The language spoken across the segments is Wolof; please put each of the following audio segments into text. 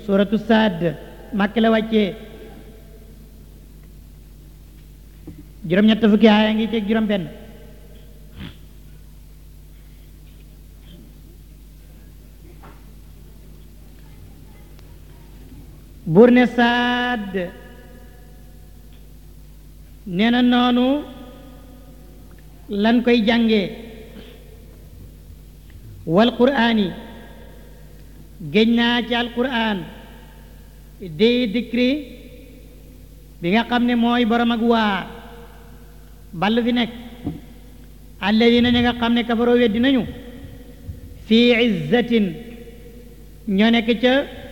suratu saad màkk la wàccee juróom-ñett fukki aaya ngi ci juróom benn buur ne saad nee na noonu lan koy jàngee wal quraani géñ naa ci alquran di dikri bi nga xam ne mooy borom ak waa ball fi nekk alladina ñi nga xam ne kafaroo weddi nañu fii izzatin ñoo nekk ca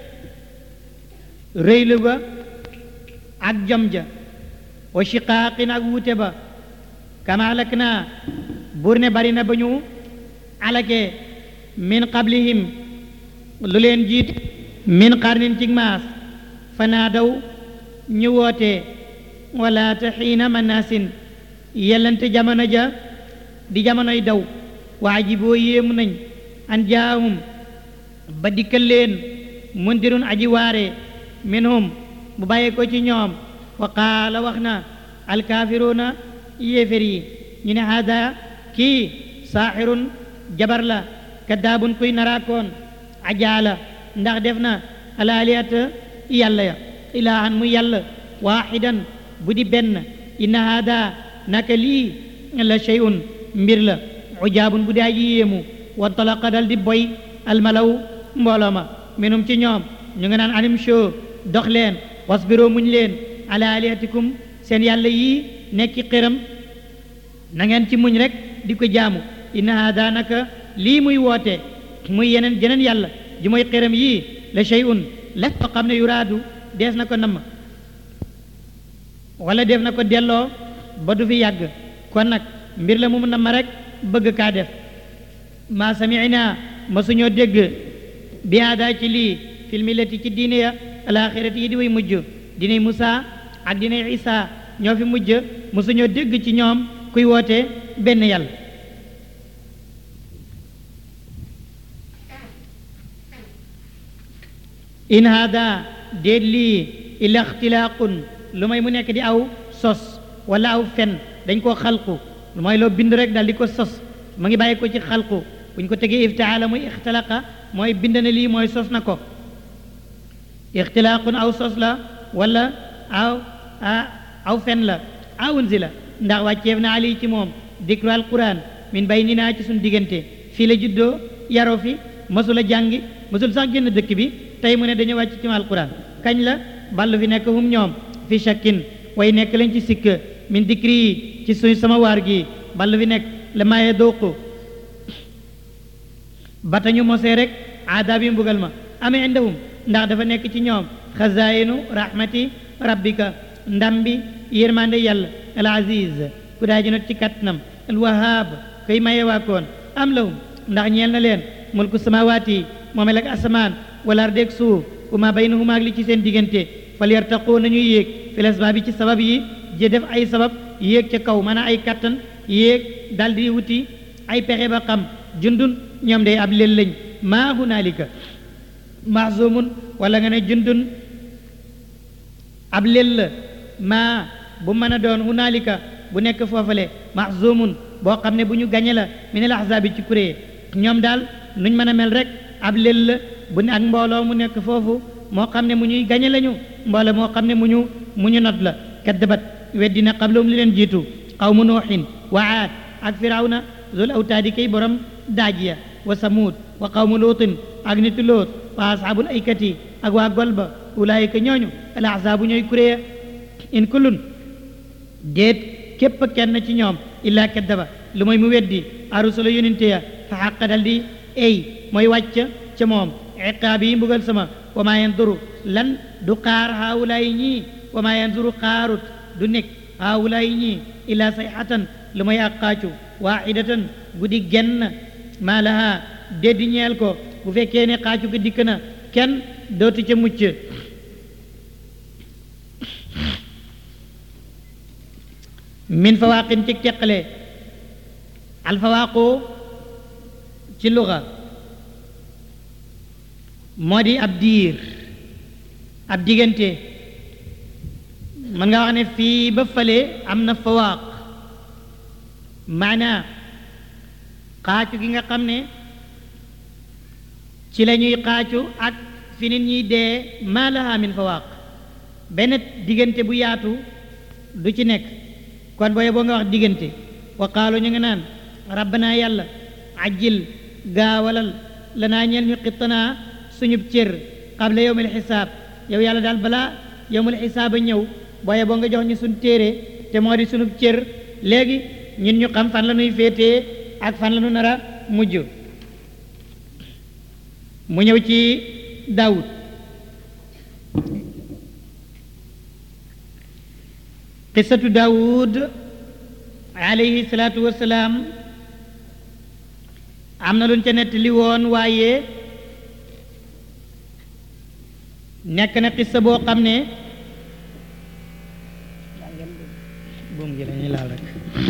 rëylu ba ak jom ja wa shiqaaqin ak wuute ba kama alak naa buur ne bari na ba ñu alakee min qablihim lu leen jiit min qarnin cig maas fanaa daw ñu wootee wala te xiina manaasin yellante jamono ja di jamonoy daw waa ji boo yéemu nañ an jaahum ba dikkal leen mundirun aji waare minhum bu bàyyee ko ci ñoom wa qaala wax na alkaafiruuna yéefér yi ñu ne haada kii saaxirun jabar la kaddaabun kuy naraakoon ajaala ndax def na alaaliyata yàlla ya ilaahan mu yàlla waaxidan bu di benn inna haada naka lii la shay'un mbir la ujaabun bu di aji yéemu wa talaqa dal di boy almalaw mbooloo ma minum ci ñoom ñu nga naan anim show dox leen wasbiroo muñ leen ala alihatikum seen yàlla yii nekki xiram na ngeen ci muñ rek di ko jaamu inna haada naka lii muy woote muy yeneen jeneen yàlla ji mooy xiram yii la shay'un la ko xam ne yuraadu dees na ko namm wala def na ko delloo ba du fi yàgg kon nag mbir la mu mun namm rek bëgg kaa def maa sami'na ma suñoo dégg bi haadaa ci lii fil millati ci diine ya alaaxirati yi di way mujj diiney Musaa ak diiney Isaa ñoo fi mujj mosuñoo dégg ci ñoom kuy woote benn yàlla in hada déet lii illa ixtilaaqun lu may mu nekk di aw sos wala aw fen dañ koo xalqu lu mooy loo bind rek daal di ko sos mu ngi bàyyi ko ci xalqu buñ ko tegee iftaala muy ixtilaqa mooy bind na lii mooy sos na ko ixtilaaqun aw sos la wala aw aw fen la aw unzila ndax wàcceef na ali ci moom dikru alquran min baynina ci suñ diggante fii la juddoo yaroo fi mësul a jàngi mësul sax génn dëkk bi tey mu ne dañu wàcc ci ma alquran kañ la ballu fi nekk hum ñoom fi shakkin way nekk lañ ci sikk min dikri yi ci suñ sama waar gi ballu fi nekk la maaye dooqu ba tañu mosee rek aadaab yi mbugal ma amee indahum ndax dafa nekk ci ñoom xazaayinu rahmati rabbika ndam bi yërmande yàlla al aziz ku daa ji not ci kattanam al wahaab koy maye waakoon am lahum ndax ñeel na leen mulku samawaati moomel ak asamaan wala ardeeg suuf wa ma baynahuma ak li ci seen diggante fal yartaqoo nañuy yéeg fil asbaab yi ci sabab yi je def ay sabab yéeg ca kaw maanaam ay kattan yéeg daldi wuti ay pexe ba xam jundun ñoom day ab lel lañ maa hunaalika mahzumun wala nga ne jundun ab lel la maa bu mën a doon hunaalika bu nekk foofale mahzumun boo xam ne bu ñu gañe la min al ahzaabi ci kuréye ñoom daal nuñ mën a mel rek ab lel la bu ne ak mbooloo mu nekk foofu moo xam ne mu ñuy gañe lañu mbooloo moo xam ne mu ñu mu ñu not la kaddabat weddina qablahum li leen jiitu qawmu nuuxin wa aad ak firawna zul awtaadi kay borom daajiya wa samuud wa qawmu luutin ak nitu loot wa ashaabul aykati ak waa golba ulaayika ñooñu al ahzaabu ñooy kuréya in kullun déet képp kenn ci ñoom illaa kaddaba lu mooy mu weddi arusula yonente ya fa xaqa dal di ey mooy wàcc ca moom iqaab yi mbugal sama wa maa yanduru lan du xaar haawulaay ñii wa maa yanduru xaarut du nekk haawulaay ñii illaa sayxatan lu mooy ak xaacu waaxidatan guddi genn maa laha déddi ñeel ko bu fekkee ne xaacu ko dikk na kenn dootu ca mucc min fawaaqin ci teqale alfawaaqu ci luga moo di ab diir ab diggante mën nga wax ne fii ba fële am na fawaaq maanaa xaacu gi nga xam ne ci la ñuy xaacu ak fi nit ñuy dee maa laha min fawaaq benn diggante bu yaatu du ci nekk kon booye boo nga wax diggante wa qaalu ñu nga naan rabbana yàlla ajjil gaawalal lanaa ñeel ñu xittanaa suñub cër qabla yowmil xisaab yow yàlla daal balaa yowmul xisaab a ñëw booye boo nga jox ñu suñ téere te moo di sunub cër léegi ñun ñu xam fan la ñuy féetee ak fan la ñu nar a mujj mu ñëw ci daawud qissatu daawud alayhi salaatu wassalaam am na luñ ca nettali woon waaye nekk na qissa boo xam ne buum gi lañuy laal rek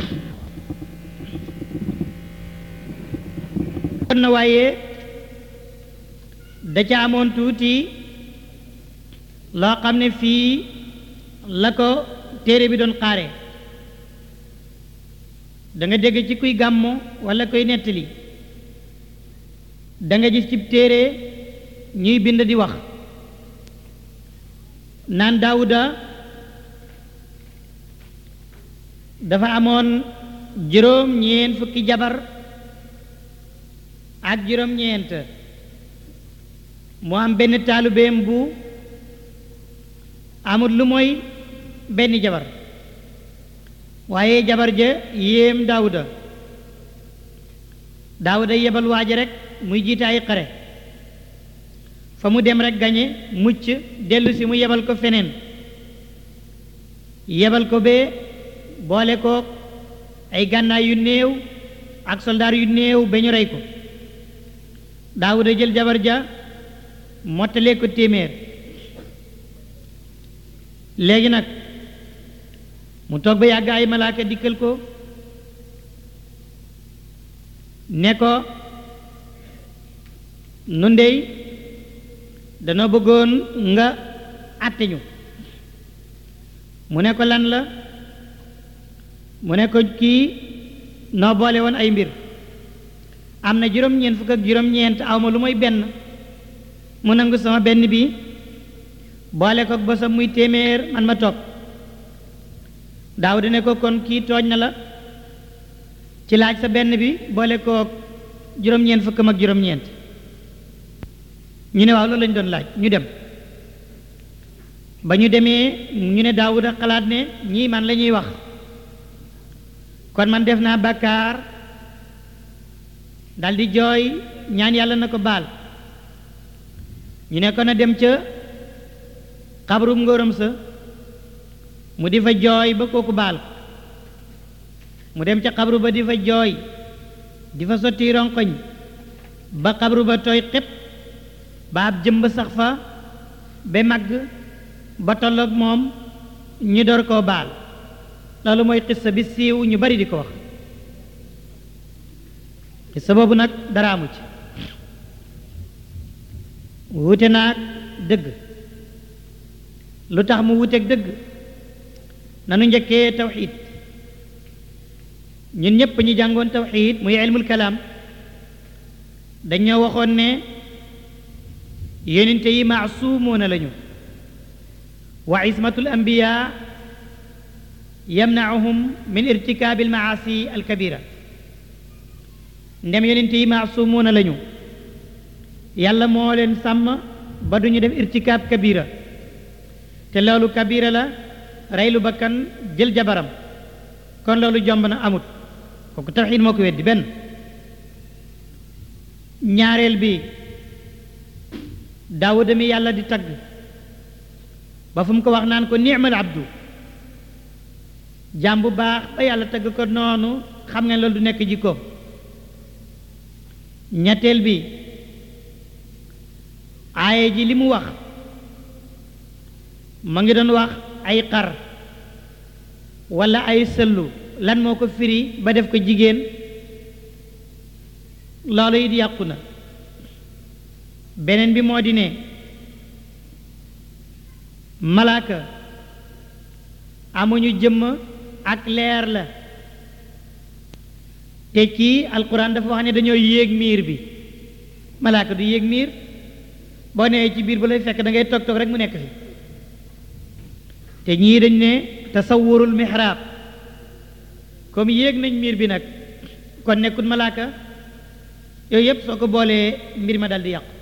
kon na waaye da ca amoon tuuti loo xam ne fii la ko téere bi doon xaare da nga dégg ci kuy gàmmo walla koy nettali da nga gis ci téere ñuy bind di wax naan daawuda dafa amoon juróom ñeent fukki jabar ak juróom ñeent mu am benn taalubeem bu amul lu mooy benn jabar waaye jabar ja yéem daawuda daawuda yebal waaja rek muy jiite ay xare fa mu dem rek gañe mucc dellu si mu yebal ko feneen yebal ko bee boole ko ay gànnaay yu néew ak soldaar yu néew ba ñu rey ko daawuda jël jabar ja mottalee ko téeméer léegi nag mu toog ba yàgg ay malaaka dikkal ko ne ko nu ndey danoo bëggoon nga àtte ñu mu ne ko lan la mu ne ko kii noo boole woon ay mbir am na juróom-ñeent fukk ak juróom-ñeent awma lu mooy benn mu nangu sama benn bi boole ko bosam muy téeméer man ma toog daaw di ne ko kon kii tooñ na la ci laaj sa benn bi boole ko juróom-ñeent fukkam ak juróom-ñeent ñu ne waaw loolu lañu doon laaj ñu dem ba ñu demee ñu ne daawuda xalaat ne ñii man la ñuy wax kon man def naa bàkkaar daldi jooy ñaan yàlla na ko baal ñu ne ko na dem ca xabrum ngóoram sa mu di fa jooy ba kooku baal ko mu dem ca xabru ba di fa jooy di fa sotti ronkoñ ba xabru ba tooy xépp ba ab jëmb sax fa ba màgg ba tolloog moom ñu door koo baal loolu mooy xissa bi siiw ñu bari di ko wax xissa boobu nag dara amu ci wuute naag dëgg lu tax mu wuuteeg dëgg nanu njëkkee tawxiid ñun ñépp ñu jàngoon tawxiid muy ilmul kalaam dañoo waxoon ne yonente yi maasuumuuna lañu wa ismatul anbiya yamnacuhum min irtikaabi almaasi alkabira ndem yonente yi maasuumuuna lañu yàlla moo leen sàmm ba duñu def irtikaab kabira te loolu kabira la reylu bakkan jël jabaram kon loolu jomb na amut kooku tawxiid moo ko weddi benn ñaareel bi daawuda mi yàlla di tagg ba fu mu ko wax naan ko ni'mal abdu jaam bu baax ba yàlla tagg ko noonu xam nga loolu du nekk jikkoom ñetteel bi aaye ji li mu wax ma ngi doon wax ay xar walla ay sëllu lan moo ko firi ba def ko jigéen loolu it yàqu na beneen bi moo di ne malaaka amuñu jëmm ak leer la te kii alquran dafa wax ne dañoo yéeg miir bi malaaka du yéeg miir boo nee ci biir bu lay fekk da ngay toog toog rek mu nekk fi te ñii dañ ne tasawurul mihrab comme yéeg nañ miir bi nag kon nekkul malaaka yooyu yëpp soo ko boolee mbir ma dal di yàqu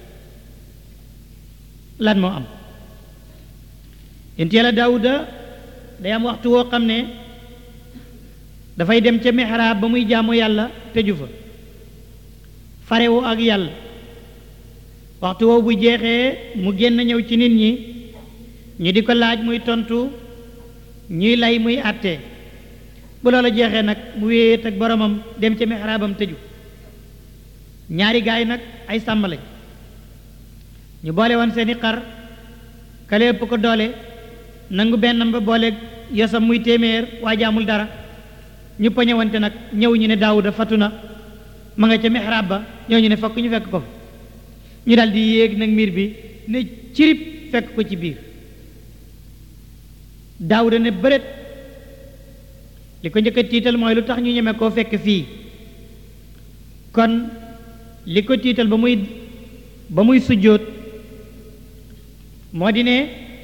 lan moo am yonent yàlla daawuda day am waxtu woo xam ne dafay dem ca mihrab ba muy jaamu yàlla tëju fa farewu ak yàlla waxtu woowu bu jeexee mu génn ñëw ci nit ñi ñu di ko laaj muy tontu ñuy lay muy àtte bu loola jeexee nag mu wéet ak boromam dem ca mihrabam tëju ñaari gaay nag ay sàmm lañ ñu boole woon seeni xar kale ëpp ko doole nangu bennam ba boole yosam muy téeméer waa jaamul dara ñu poñewante nag ñëw ñu ne daawuda fatu na ma nga ca mihrab ba ñëw ñu ne fokk ñu fekk ko fa ñu daal di yéeg nag miir bi ne cirib fekk ko ci biir daawuda ne bëret li ko njëkk a tiital mooy lu tax ñu ñeme koo fekk fii kon li ko tiital ba muy ba muy sujjóot moo di ne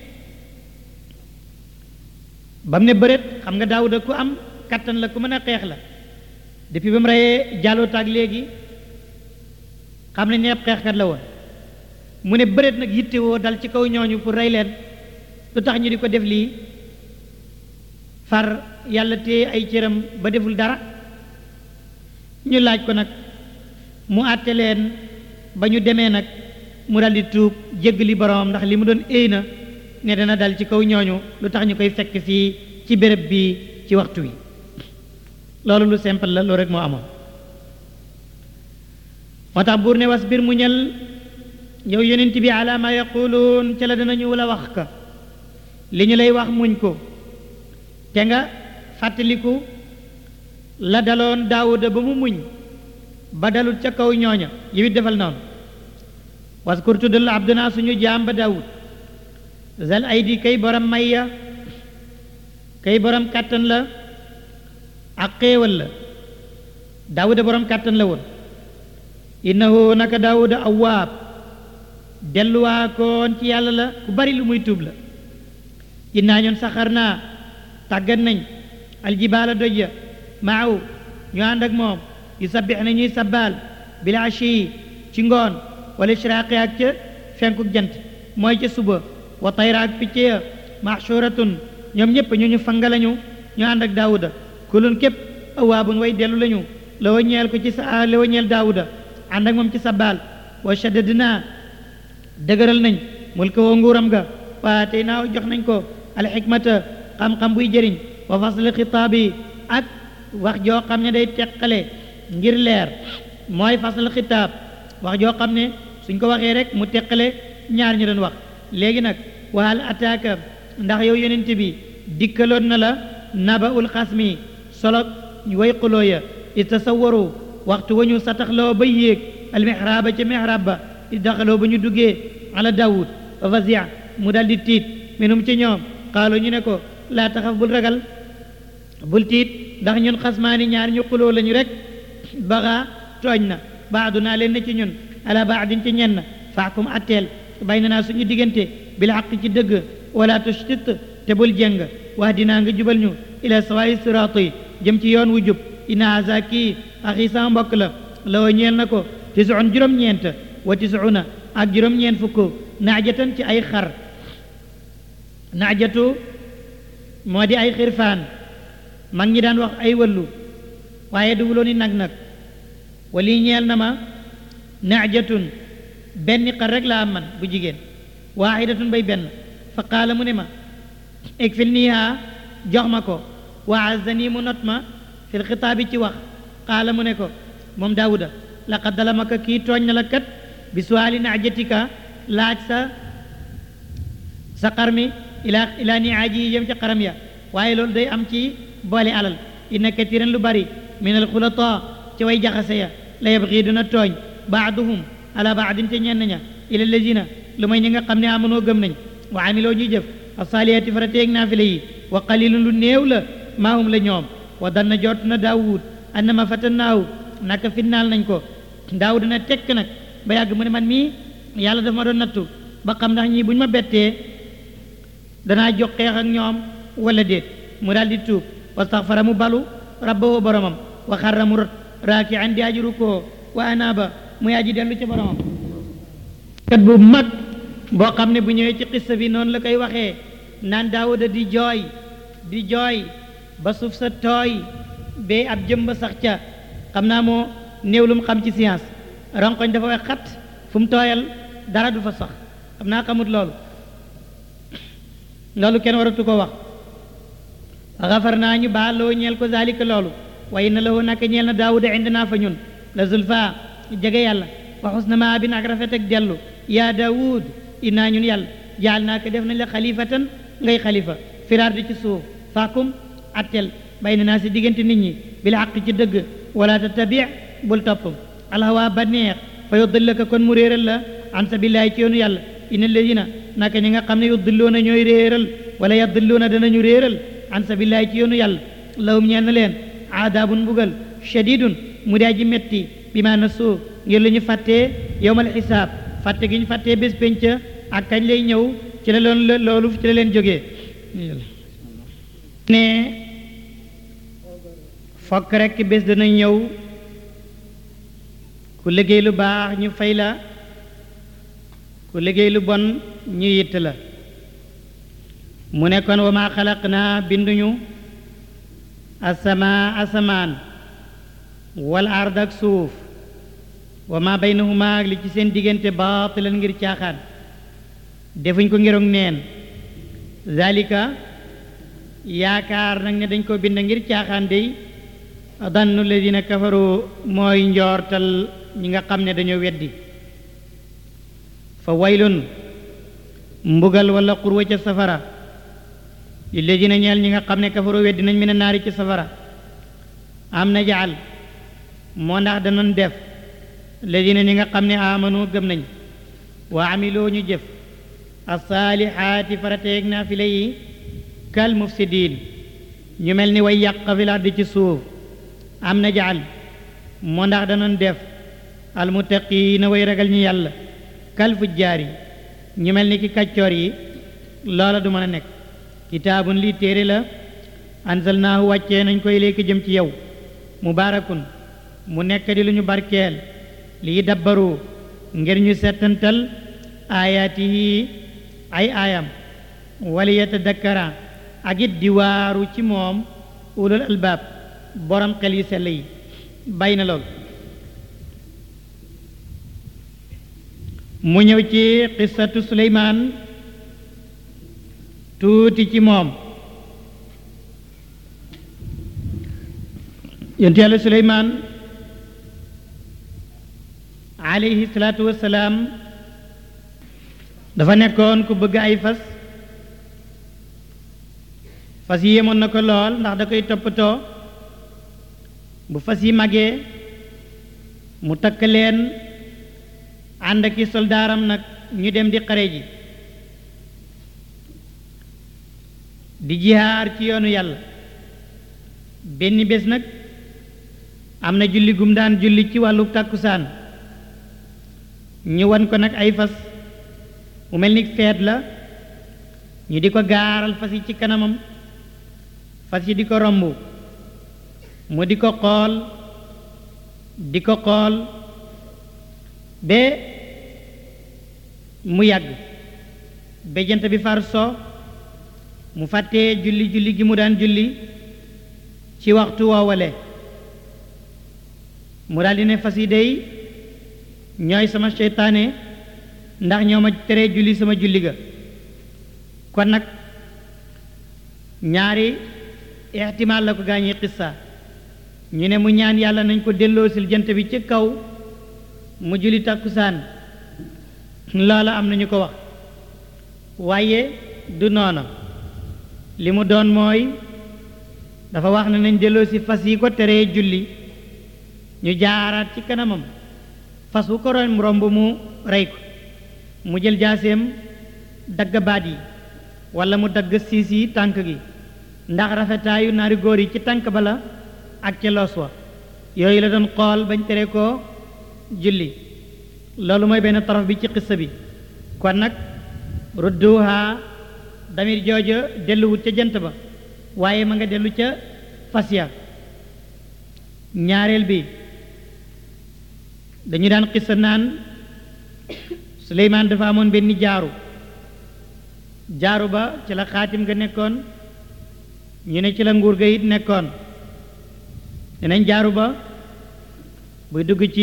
ba mu ne bëret xam nga daawuda ku am kattan la ku mën a xeex la depuis ba mu reyee jàllootaak léegi xam nañ ne ab xeexkat la woon mu ne bëreet nag yittewoo dal ci kaw ñooñu pour rey leen lu tax ñu di ko def lii far yàlla téye ay cëram ba deful dara ñu laaj ko nag mu àtte leen ba ñu demee nag mu dal di tuub jéggali boromam ndax li mu doon éy na ne dana dal ci kaw ñooñu lu tax ñu koy fekk fii ci béréb bi ci waxtu wi loolu lu simple la loolu rek moo amoon moo tax buur ne was bir mu ñal yow yonent bi ala ma yaquluun ca la danañu la wax ka li ñu lay wax muñ ko te nga fàttaliku la daloon daawuda ba mu muñ ba dalul ca kaw ñooña yiwit defal noonu waskur tuddal abduna suñu jaam ba daawud zal aydi kay borom mayya kay borom kàttan la ak xéewal la daawuda borom kàttan la woon innahu naka daawuda awaab delluwaa koon ci yàlla la ku bari lu muy tuub la innaa ñun saxar naa tàggat nañ aljibaala doj ya maaw ñu ànd ak moom yu sabbix na ñuy sabbaal bil ashi ci ngoon wala ishraaqi ak ca fenkuk jant mooy ca suba wa tayra ak picc ya maxshuratun ñoom ñëpp ñu ñu fanga lañu ñu ànd ak daawuda kulun képp awaabun way dellu lañu la wa ñeel ko ci sa la wa ñeel daawuda ànd ak moom ci sabbaal wa shaddadnaa dëgëral nañ mulka woo nguuram ga waa tey naaw jox nañ ko alxikmata xam-xam buy jëriñ wa fasl xitaabi ak wax joo xam ne day teqale ngir leer mooy fasl xitaab wax joo xam ne suñ ko waxee rek mu teqale ñaar ñu doon wax léegi nag wahal ataaka ndax yow yonent bi dikkaloon na la naba ul xasmi solo way xuloo ya itasawwaru waxtu wa ñu sataxloo ba yéeg almihraaba ca mihrab ba daxaloo ba ñu duggee ala daawud fa fasia mu dal di tiit minum ci ñoom xaalu ñu ne ko laa taxaf bul ragal bul tiit ndax ñun xasmaani ñaar ñu xuloo lañu rek baxa tooñ na baadu naa leen na ci ñun ala baadin ci ñenn faakum atteel bay na naa suñu diggante bil xaq ci dëgg wala tushtit te bul jeng wax dinaa nga jubal ñu ila sawaayi siraati jëm ci yoon wu jub ina haza kii axi sama mbokk la lawa ñeel na ko tisuun juróom-ñeent wa tisuuna ak juróom-ñeent fukk naajatan ci ay xar naajatu moo di ay xirfaan mag ñi daan wax ay wëllu waaye du wulooni nag nag wali ñeel na ma naajatun benn xar rek laa am man bu jigéen waaxidatun bay benn fa qaala mu ne ma eg fil niiha jox ma ko wa azzani mu not ma fil xitaabi ci wax qaala mu ne ko moom daawuda laqad dalamaka kii tooñ na la kat bi suwaali naajatika laaj sa sa xar mi ila ila niaaji yi jëm ci xaram ya waaye loolu day am ci boole alal inna katiran lu bari min al xulata ci way jaxase ya la yabxii duna tooñ baaduhum ala baadin te ñenn ña ila lazina lu may ñi nga xam ne amanoo gëm nañ wa amiloo ñuy jëf asaaliyati farateeg naafile yi wa qalilun lu néew la maahum la ñoom wa danna jot na daawud annama fatannaahu naka finnaal nañ ko daawud na tekk nag ba yàgg mu ne man mii yàlla dafa ma doon nattu ba xam ndax ñii bu ñu ma bettee danaa jox xeex ak ñoom wala déet mu daal di tuub wastaxfara mu balu rabbahu boromam wa xarra mu rot raaki an di aji rukkoo wa anaaba muy aji dellu ci boromam kat bu mag boo xam ne bu ñëwee ci xissa bi noonu la koy waxee naan daawuda di jooy di jooy ba suuf sa tooy bee ab jëmba sax ca xam naa moo néew lu mu xam ci science ronkoñ dafa wax xat fu mu tooyal dara du fa sax xam naa xamut loolu loolu kenn waratu ko wax xafar naa ñu baal loo ñeel ko zalika loolu waaye na lahu naka ñeel na daawuda indi naa fa ñun la zulfa jege yàlla wa xusna ma bin ak rafet ak dellu yaa daawud innaa ñun yàlla jaal naa ko def nañ la xalifatan ngay xalifa firaar di ci suuf faakum attel bay na naa si diggante nit ñi bil xaq ci dëgg wala tattabi bul topp alhawa ba neex fa yuddillaka kon mu réeral la an sabilillahi ci yoonu yàlla inna alladina naka ñi nga xam ne yuddilluuna ñooy réeral wala yaddilluuna danañu réeral an sabilillahi ci yoonu yàlla lahum ñeel na leen aadaabun mbugal shadidun mu daa ji metti bi ma nasu ngir lu ñu fàttee yowmal xisaab fàtte gi ñu fàttee bés penc ak kañ lay ñëw ci la loon loolu ci la leen jógee ne fokk rekk bés dana ñëw ku liggéey lu baax ñu fay la ku liggéey lu bon ñu yitt la mu ne kon wa maa xalaq naa binduñu asama asamaan wal ard ak suuf wa maa baynahuma ak li ci seen diggante baatilan ngir caaxaan defuñ ko ngiroog neen zalika yaakaar nag ne dañ ko bind ngir caaxaan dey dannu ladina kafaru mooy njoortal ñi nga xam ne dañoo weddi fa waylun mbugal wala xurwa ca safara li ladina ñeel ñi nga xam ne kafaru weddi nañ mën a naari ci safara am na jaal moo ndax danoon def ladina ñi nga xam ne amanu gëm nañ wa amiloo ñu jëf asaalixaati farateeg naafile yi kal mufsidiin ñu mel ni way yàq fil ardi ci suuf am na jaal moo ndax danoon def almuttaqiina way ragal ñi yàlla kal fujjaar yi ñu mel ni ki kàccoor yi loola du mën a nekk kitaabun lii téere la anzalnaahu wàccee nañ koy léegi jëm ci yow mubaarakun mu nekk di lu ñu barkeel lii dabbaru ngir ñu settantal aayaatihi ay aayam wali yatadakkara ak it di waaru ci moom ulul albaab borom xel yu sell yi bay na lool mu ñëw ci qissatu suleymaan tuuti ci moom yonte yàlla suleymaan alayhi salaatu wassalaam dafa nekkoon ku bëgg ay fas fas yi yemoon na ko lool ndax da koy toppatoo bu fas yi magee mu takk leen ànd ak i soldaaram nag ñu dem di xare ji di jihaar ci yoonu yàlla benn bés nag am na julli gum daan julli ci wàllu tàkkusaan ñu wan ko nag ay fas mu mel ni feet la ñu di ko gaaral fas yi ci kanamam fas yi di ko romb mu di ko xool di ko xool ba mu yàgg ba jant bi far so mu fàttee julli julli gi mu daan julli ci waxtu woowale mu daldi ne fas yi dey ñooy sama seytaane ndax ñoo ma teree julli sama julli ga kon nag ñaari ixtimaal la ko gaañi xissa ñu ne mu ñaan yàlla nañ ko delloosil jant bi ci kaw mu julli takkusaan loola am nañu ko wax waaye du noona li mu doon mooy dafa wax ne nañ delloosi fas yi ko teree julli ñu jaaraat ci kanamam fas wu ko romb romb mu rey ko mu jël jaaseem dagg baat yi wala mu dagg siis yi tànk gi ndax rafetaayu naari góor yi ci tànk ba la ak ca loos wa yooyu la doon xool bañ tere ko julli loolu mooy benn taraf bi ci xissa bi kon nag rudduha damir jooja delluwut ca jant ba waaye ma nga dellu ca fas ya ñaareel bi dañu daan xissa naan Suleymaan dafa amoon benn jaaru jaaru ba ci la xaatim ga nekkoon ñu ne ci la nguur ga it nekkoon dinañ jaaru ba buy dugg ci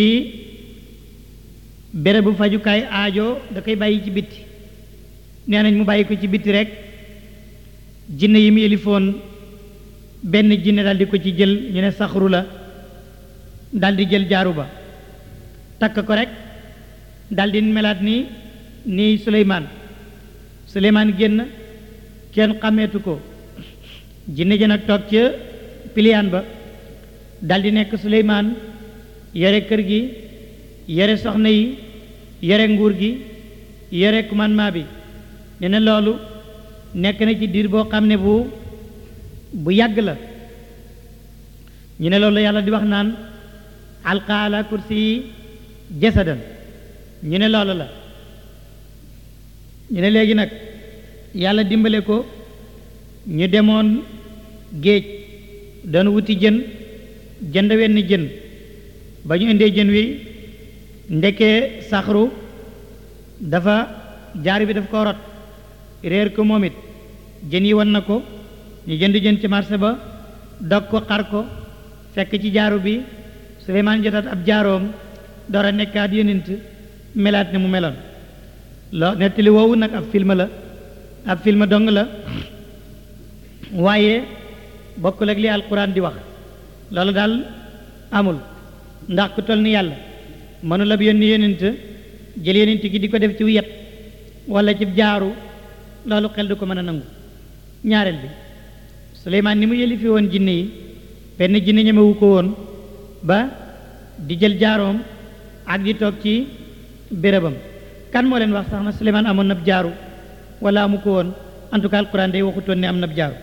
bérébu fajukaay aajo da koy bàyyi ci bitti nee nañ mu bàyyi ko ci bitti rek jinne yi mu yëlifoon benn jinne daal di ko ci jël ñu ne saxru la daal di jël jaaru ba takk ko rek daal di melaat ni ni Suleymaan Suleymaan génn kenn xàmmeetu ko jinne ja nag toog ca piliyaan ba daal di nekk Suleymaan yore kër gi yore soxna yi yore nguur gi yore commandement bi ne na loolu nekk na ci diir boo xam ne bu bu yàgg la ñu ne loolu yàlla di wax naan alqa ala kursi yi jasadan ñu ne loolu la ñu ne léegi nag yàlla dimbale ko ñu demoon géej doon wuti jën jënd wenn jën ba ñu indee jën wi ndekee saxru dafa jaar bi daf ko rot réer ko moom it jën yi wan na ko ñu jënd jën ci marché ba dog ko xar ko fekk ci jaaru bi Suleymaan jotaat ab jaaroom door a nekkaat yonent melaat ne mu meloon loo nettali woowu nag ab film la ab film dong la waaye bokkul ak li alquran di wax loolu daal amul ndax ku toll ni yàlla mënul ab yónni yonent jël yonent gi di ko def ci yet wala ci jaaru loolu xel du ko mën a nangu ñaareel bi Suleymaan ni mu yëlifi woon jinne yi benn jinne ñemewu ko woon ba di jël jaaroom ak di toog ci bérébam kan moo leen wax sax na Suleymaan amoon nab jaaru wala amu ko woon en tout cas alquran day waxutoon ne am nab jaaru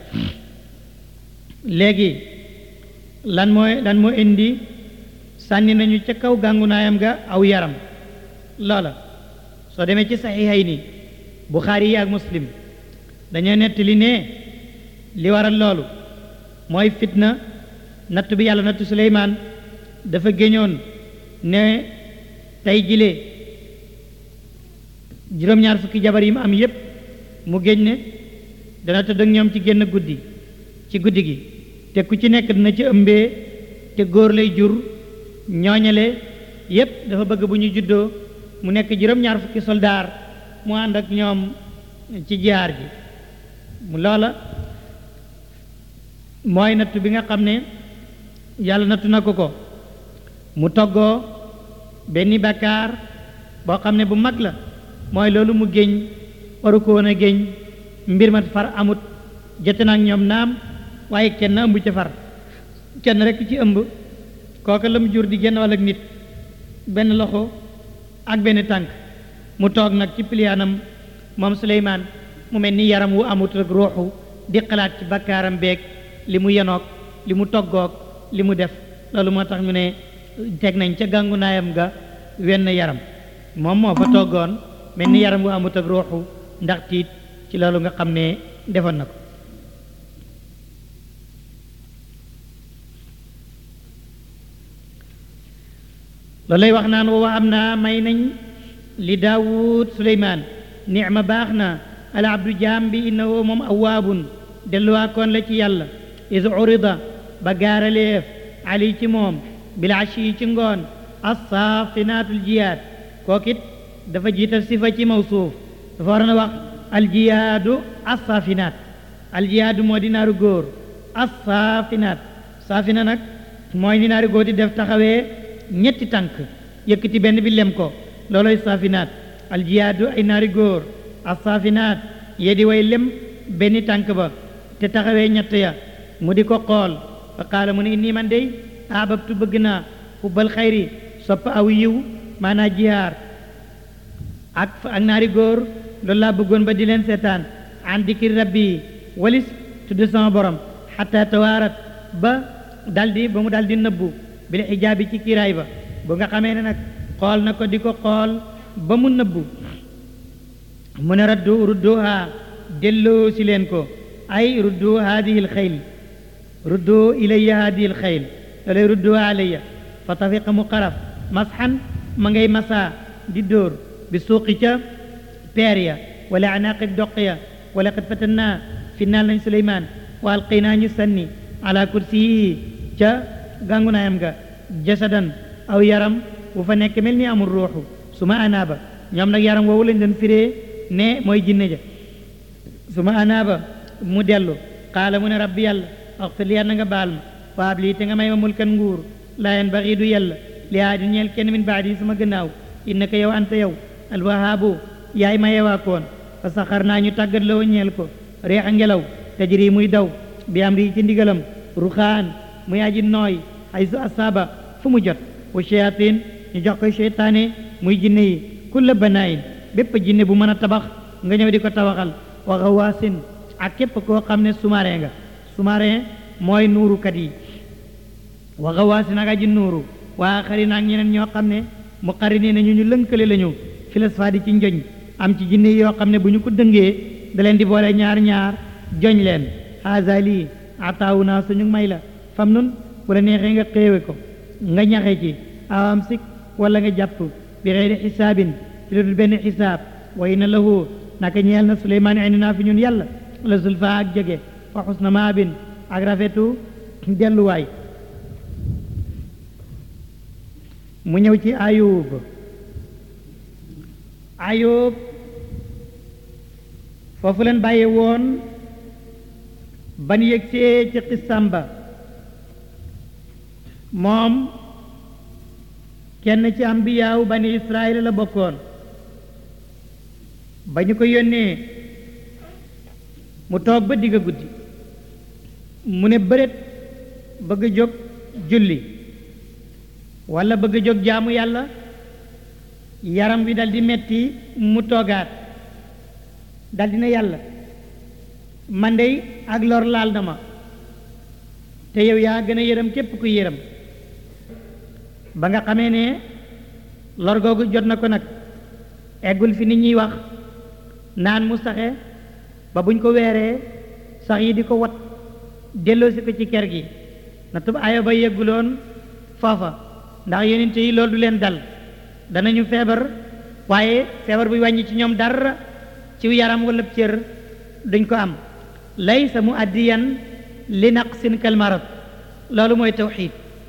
léegi lan mooy lan moo indi sànni nañu ca kaw gàngunaayam ga aw yaram loola soo demee ci saxiixay ni Buxaari yi ak Muslim dañoo nettali ne li waral loolu mooy fitna natt bi yàlla nattu Suleymaan dafa géñoon ne tey jilee juróom-ñaar fukki jabar yi mu am yépp mu géñ ne dana tëdd ak ñoom ci génn guddi ci guddi gi te ku ci nekk dina ci ëmbee te góor lay jur ñooñale yépp dafa bëgg bu ñu juddoo mu nekk juróom-ñaar fukki soldaar mu ànd ak ñoom ci jihaar ji mu loola mooy nattu bi nga xam ne yàlla nattu na ko ko mu toggoo benn bàkkaar boo xam ne bu mag la mooy loolu mu géñ waru ko woon a géñ mbir ma far amut jote na ak ñoom naam waaye kenn ëmb ca far kenn rekk ci ëmb kooka la mu jur di genn wàll ak nit benn loxo ak benn tànk mu toog nag ci piliyaanam moom Suleymaan mu mel ni yaram wu amut rek ruuxu di xalaat ci bakkaaram beeg li mu yenoog li mu toggoog li mu def loolu moo tax ñu ne teg nañ ca gàngu naayam ga wenn yaram moom moo fa toggoon mel ni yaram wu amut ak ruuxu ndax tiit ci loolu nga xam ne defoon na ko loolu lay wax naan wa am naa may nañ li daawud suleymaan nicma baax na al abdu jaam bi innahu moom awaabun delluwaakoon la ci yàlla is urida ba gaaraleef ali ci moom bil ashi yi ci ngoon assafinaatul jiyaad kookit dafa jiital sifa ci mawsuuf dafa war na wax aljiyaadu assafinaat aljiyaadu moo di naaru góor assafinaat saafina nag mooy ni naari góor di def taxawee ñetti tànk yëkkati benn bi lem ko looloy saafinaat aljiyaadu ay naari góor assaafinaat yee di way lem benn tànk ba te taxawee ñett ya mu di ko xool fa qaala mu ne inni man dey ahbabtu bëgg naa xubbal xayri sopp aw yiw maanaa jihaar ak ak naari góor loolu laa bëggoon ba di leen seetaan an dikri rabbi walis tudd sama borom xataa tawaarat ba daldi ba mu daldi nëbbu bil xijaabi ci kiiraay ba bu nga xamee ne nag xool na ko di ko xool ba mu nëbbu mu ne raddu rudduha delloo si leen ko ay ruddu haadihi lxayl ruddu ilayya haadihi lxayl loolay rudduha alayya fa tafiqa mu xaraf masxan ma ngay masaa di dóor bi suuqi ca peer ya wala anaaqi doq ya wala qad fatannaa finnaal nañ suleymaan wa alqaynaa ñu sanni ala kursiyi ca gàngunaayam ga jasadan aw yaram bu fa nekk mel ni amul ruuxu su ma anaaba ñoom nag yaram woowu lañ doon firee ne mooy jinne ja su ma anaaba mu dellu qaala mu ne rabbi yàlla axfir li na nga baal ma waab lii te nga may ma mulkan nguur laa yan baxii du yàlla li aadi ñeel kenn min baadi sama gannaaw innaka yow anta yow alwahaabu yaay ma yewaakoon fa saxar naa ñu tàggat la ñeel ko reexa ngelaw tajri muy daw bi am rii ci ndigalam ruxaan muy aji nooy ay su asaaba fu mu jot wa shayatin ñu jox koy seytaane muy jinne yi kulla banaayin bépp jinne bu mën a tabax nga ñëw di ko tabaxal wa xawaasin ak képp koo xam ne sous-marin nga sous-marin mooy nuurukat yi wa xawaasin ak aji nuuru waa xari naag ñeneen ñoo xam ne mu xari nii nañu ñu lënkale lañu filasfaadi ci njoñ am ci jinne yoo xam ne bu ñu ko dëngee da leen di boole ñaar ñaar joñ leen haza lii ataawu naa suñu may la fam nun bu la neexee nga xéewe ko nga ñaxe ci awam sik wala nga jàpp bi xeyri xisaabin ci lu dul benn xisaab wa inna lahu naka ñeel na suleymaan indi naa fi ñun yàlla la zulfa ak jege wa xusna maabin ak rafetu delluwaay mu ñëw ci ayub ayub foofu leen bàyyi woon ban yëgsee ci xissam ba moom kenn ci ambiyaaw bani israel la bokkoon ba ñu ko yónnee mu toog ba digg guddi mu ne bëret bëgg a jóg julli walla bëgg a jóg jaamu yàlla yaram wi dal di metti mu toogaat dal di ne yàlla man dey ak lor laal na ma te yow yaa gën a yërëm képp ku yërëm ba nga xamee ne lor googu jot na ko nag eggul fi nit ñuy wax naan mu saxe ba buñ ko weeree sax yi di ko wat delloosi ko ci ker gi na tub ayo ba yegguloon foofa ndax yonent yi loolu du leen dal danañu feebar waaye feebar buy wàññi ci ñoom dara ci yaram wala cër duñ ko am laysa mu addiyan li naqsin kal marad loolu mooy tawxiid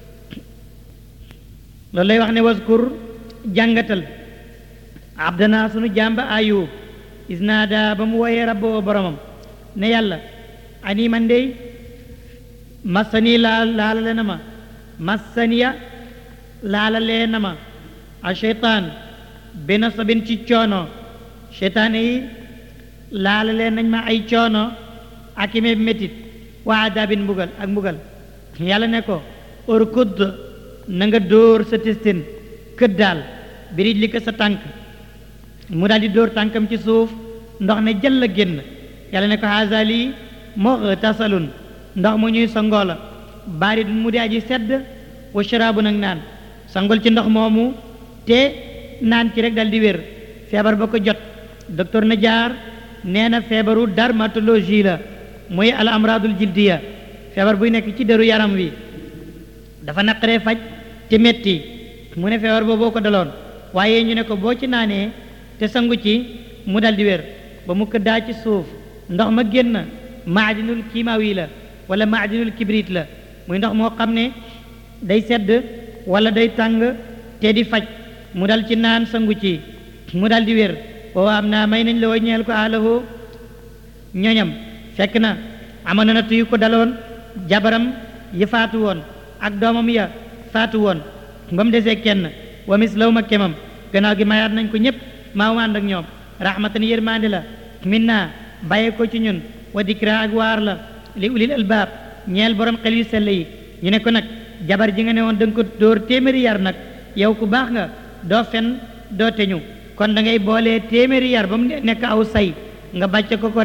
loolu lay wax ne waskur jàngatal abdana sunu jàmba ayub isnaada ba mu woyee rabboo boromam ne yàlla ani man dey massani laal laalale na ma massaniya laalalee na ma a cheytaan bi nasabin ci coono cheytaane yi laalalee nañ ma ay coono ak ime métit wa adabin mbugal ak mbugal yàlla ne ko urkud na nga dóor sa testin kët daal birij li ko sa tànk mu daal di dóor tànkam ci suuf ndox ne jël la génn yàlla ne ko haza lii moo tasalun ndox mu ñuy sangoo la baarit mu di aji sedd wa sharaabu nag naan sangol ci ndox moomu te naan ci rek dal di wér feebar ba ko jot docteur na jaar nee na feebaru dermatologie la muy al amradul jildiya feebar buy nekk ci deru yaram wi dafa naqaree faj te metti mu ne feebar booboo ko daloon waaye ñu ne ko boo ci naanee te sangu ci mu dal di wér ba mu këddaa ci suuf ndox ma génn maadinul kiimaawi la wala maadinul kibrit la muy ndox moo xam ne day sedd wala day tàng te di faj mu dal ci naan sangu ci mu dal di wér boo am naa may nañ la wa ñeel ko alahu ñoñam fekk na amoon na natt yu ko daloon jabaram yi faatu woon ak doomam ya faatu woon ba mu desee kenn wa mislaw ma kemam gannaaw gi mayaat nañ ko ñëpp maa mu ànd ak ñoom rahmatan yërmande la min naa bàyyee ko ci ñun wa dikra ak waar la li ulil albaab ñeel borom xel yu sell yi ñu ne ko nag jabar ji nga ne woon da nga ko dóor téeméeri yar nag yow ku baax nga doo fen doo teñu kon da ngay boolee téeméeri yar ba mu nekk aw say nga bàcce ko ko rek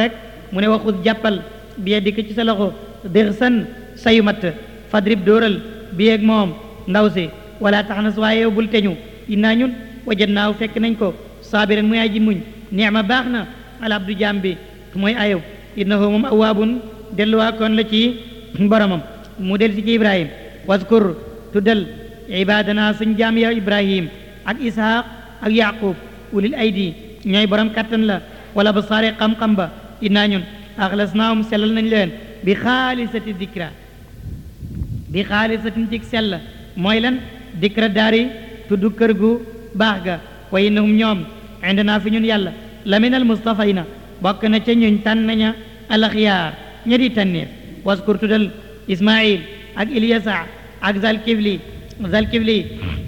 mu ne waxut jàppal bi dikk ci sa loxo dir san sayu matt fadrib dóoral bi ak moom ndaw si wala tax na waaye yow bul teñu innaa ñun wajat naaw fekk nañ ko saabiran muy aji muñ neema baax na al abdu jaam bi mooy ayub innahu moom awaabun delluwaa koon la ci boromam mu del si ci ibrahim waskur tuddal ibadana suñ jaam ya ibrahim ak ishaq ak yaqub ulil aydi ñooy borom kattan la wala ba saare xam-xam ba innaa ñun axlasnaahum sellal nañ leen bi xaalisati dikra bi xaalisatin cig sell mooy lan dikra daari tudd kër gu baax ga wa innahum ñoom indana fi ñun yàlla la min al mustafayna bokk na ca ñuñ tànn ña alaxiyaar ña di tànneef waskur tuddal ismail ak ilyasa ak zalkifli zalkifli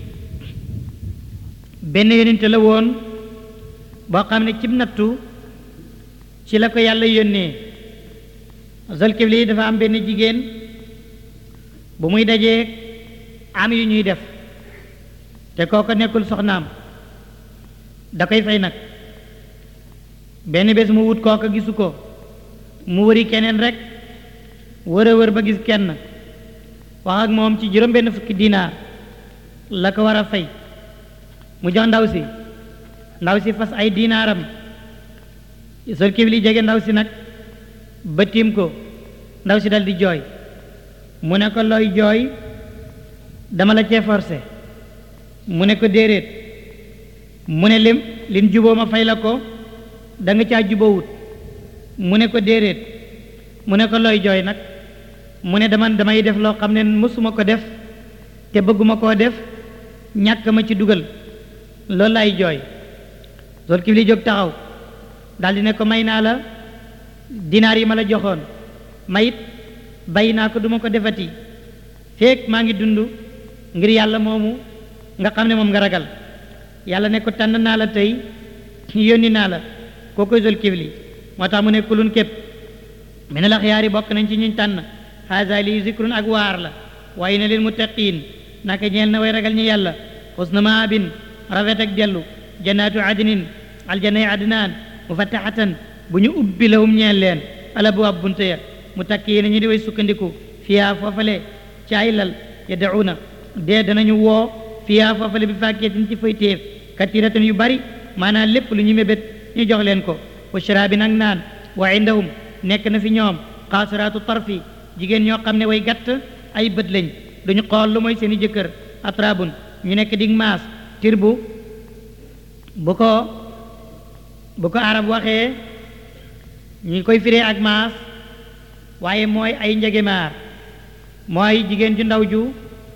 benn yonente la woon boo xam ne cib nattu ci la ko yàlla yónnee zalkifli dafa am benn jigéen bu muy dajee am yu ñuy def te kooko nekkul soxnaam da koy fay nag benn bés mu wut kooka gisu ko mu wëri keneen rek wër a wër ba gis kenn wax ak moom ci juróom benn fukki dinaar la ko war a fay mu jox ndaw si ndaw si fas ay dinaaram sol kibli jege ndaw si nag ba tiim ko ndaw si dal di jooy mu ne ko looy jooy dama la cee forcé mu ne ko déedéet mu ne lim lim juboo ma fay la ko da nga caa jubawut mu ne ko déedéet mu ne ko looy jooy nag mu ne dama damay def loo xam ne mësuma ko def te bëgguma koo def ñàkk ma ci dugal loolu lay jooy sol kibli jóg taxaw daldi ne ko may naa la dinaar yi ma la joxoon mayit bàyyi naa ko duma ko defati feek maa ngi dund ngir yàlla moomu nga xam ne moom nga ragal yàlla ne ko tànn naa la tey yónni naa la koo koy sol kibli moo tax mu ne kulun képp mene la xiyaari bokk nañ ci ñuñ tànn xaasa lii zikrun ak waar la waaye na leen muttaqiin naka ñeel na way ragal ñi yàlla xusna maabin rafet ak dellu jannaatu adnin aljanay adnaan mufattaxatan bu ñu ubbi lahum ñeel leen ala bu ab bunte ya mu takki yéen ñu di way sukkandiku fiyaa foofale ci ay lal yad'uuna dee danañu woo fiyaa foofale bi fàkkeetin ci fay téef katiratan yu bari maanaam lépp lu ñu mébét ñu jox leen ko wa sharaabin ak naan wa indahum nekk na fi ñoom xaasiraatu tarfi jigéen ñoo xam ne way gàtt ay bët lañ duñu xool lu mooy seeni jëkkër atrabun ñu nekk dig maas tir bu bu ko bu ko arab waxee ñu koy firee ak maas waaye mooy ay njegemaar mooy jigéen ju ndaw ju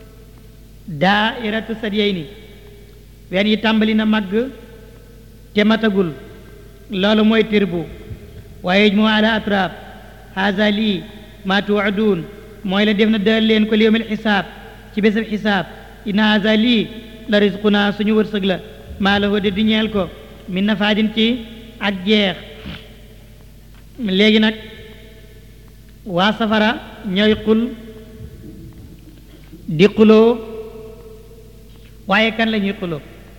daa iratu sadiyey ni ween yi tàmbali na màgg te matagul loolu mooy tir bu waaye mu ala atrab haza lii ma tuwaduun mooy la def na dal leen ko li yawmil xisaab ci bésab xisaab inna haza lii la risquna suñu wërsëg la maa la de di ñeel ko min nafaadin ci ak jeex léegi nag waa safara ñooy xul di xuloo waaye kan la ñuy xuloo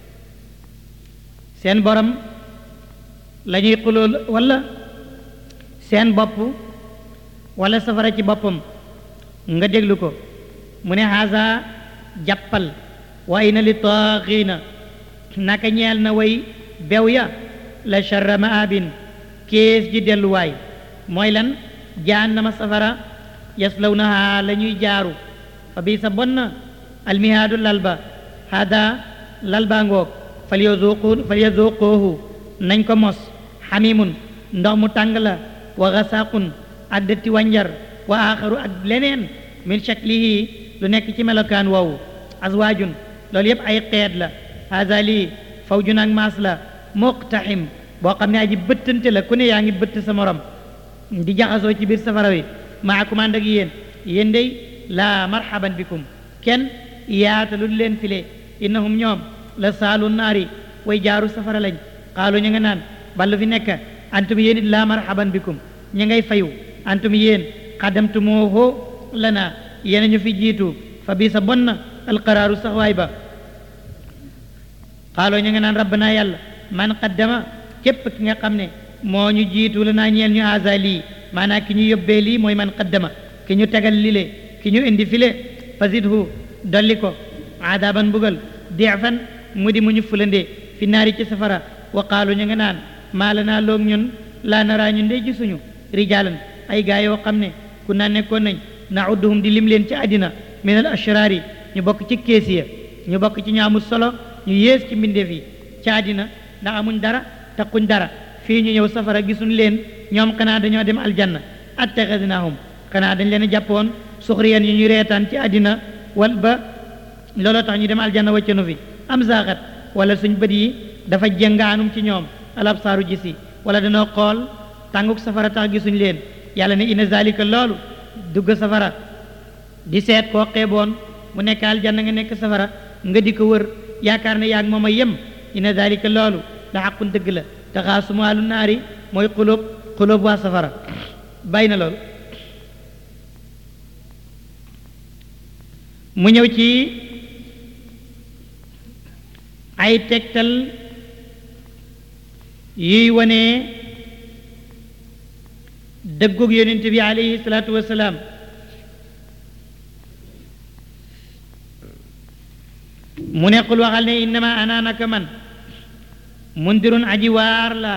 seen borom la ñuy xuloo walla seen bopp walla safara ci boppam nga déglu ko mu ne haza jàppal wa ina li taaxiina naka ñeel na way bew ya la charra maabin kees ji delluwaay mooy lan jahannama safara yaslawnaha la ñuy jaaru fa bii sa bon na almihaadu lalba hada lalba ngoog fal yazuqu fal yazuquhu nañ ko mos xamimun ndox mu tàng la wa gasaqun ak dëtti wànjar wa axaru ak leneen min shaklihi lu nekk ci melokaan woowu azwaajun loolu yépp ay xeet la hada lii fawjun ak maas la muqtaxim boo xam ne aji bëttante la ku ne yaa ngi bëtt sa morom di jaxasoo ci biir safara wi maakum ànd ak yéen yéen day laa marhaban bikum kenn yaatalul leen file innahum ñoom la saalu naari way jaaru safara lañ xaalu ñu nga naan ballu fi nekk antum yéen it laa marhaban bikum ña ngay fayu antum yéen xaddamtumooho lana yéen ñu fi jiitu fa bii sa bon na alqaraaru saxwaay ba xaaloo ñu nga naan rabbana yàlla man qaddama képp ki nga xam ne moo ñu jiitu la naa ñeel ñu asa lii maanaam ki ñu yóbbee lii mooy man qaddama ki ñu tegal lile ki ñu indi file fasidhu dolli ko adaban mbugal deefan mu di mu ñu fulandee fi naari ci safara wa qaalu ñu nga naan maa la naa loog ñun laa naraa ñun de gisuñu rijaalan ay gaa yoo xam ne ku naa nekkoon nañ naudduhum di lim leen ci àddina min al ashraari ñu bokk ci kees ya ñu bokk ci ñaamul solo ñu yées ci mbindeef yi ci àddina ndax amuñ dara taquñ dara fii ñu ñëw safara gisuñ leen ñoom xanaa dañoo dem aljanna attaxadnaahum xanaa dañ leen a jàppoon suxriyan yu ñu reetaan ci àddina wal ba looloo tax ñu dem aljanna wàccanu fi am zaaxat wala suñ bët yi dafa jëngaanum ci ñoom alabsaaru gisi wala danoo xool tànguk safara tax gisuñ leen yàlla ne inna zalika loolu dugg safara di seet koo xeeboon mu nekk aljanna nga nekk safara nga di ko wër yaakaar ne yaag moom a yem inna zalika loolu la xaqun dëgg la taxaasumaalu naari mooy xulóob xulóob waa safara bàyyi na loolu mu ñëw ci ay tegtal yuy wane dëggug yonent bi alayhi salaatu wasalaam mu nekkul waxal ne innama ana naka man mundirun aji waar la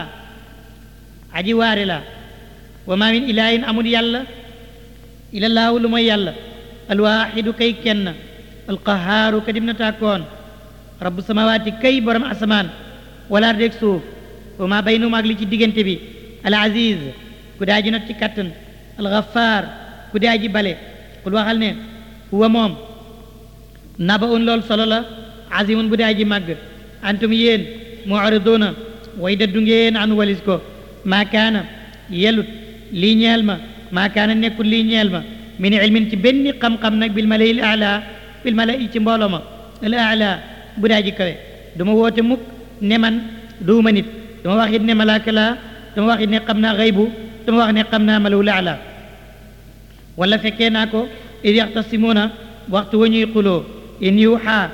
aji waare la wa ma min ilahin amul yàlla ilallaahu lu mooy yàlla alwaaxidu kay kenn alqahaaru ka dim na tàkkoon rabbu samawaati kay borom asamaan wala dég suuf wa ma baynuma ak li ci diggante bi al aziz ku daa ji not ci kattan alxafaar ku daa ji bale kul waxal ne huwa moom naba un lool solo la azimun bu daa ji màgg antum yéen mu'riduna way daddu ngeen an walis ko maa kaana yelut lii ñeel ma maa kaana nekkul lii ñeel ma min ilmin ci benn xam-xam nag bil malay il ala bil malay ci mbooloo ma al ala bu daa ji kawe du ma woote mukk ne man duuma nit dama wax it ne malaaka laa dama wax it ne xam naa xaybu dama wax ne xam naa malaw la ala wala fekkee naa ko id yaxtasimuuna waxtu wa ñuy xuloo in yuuxaa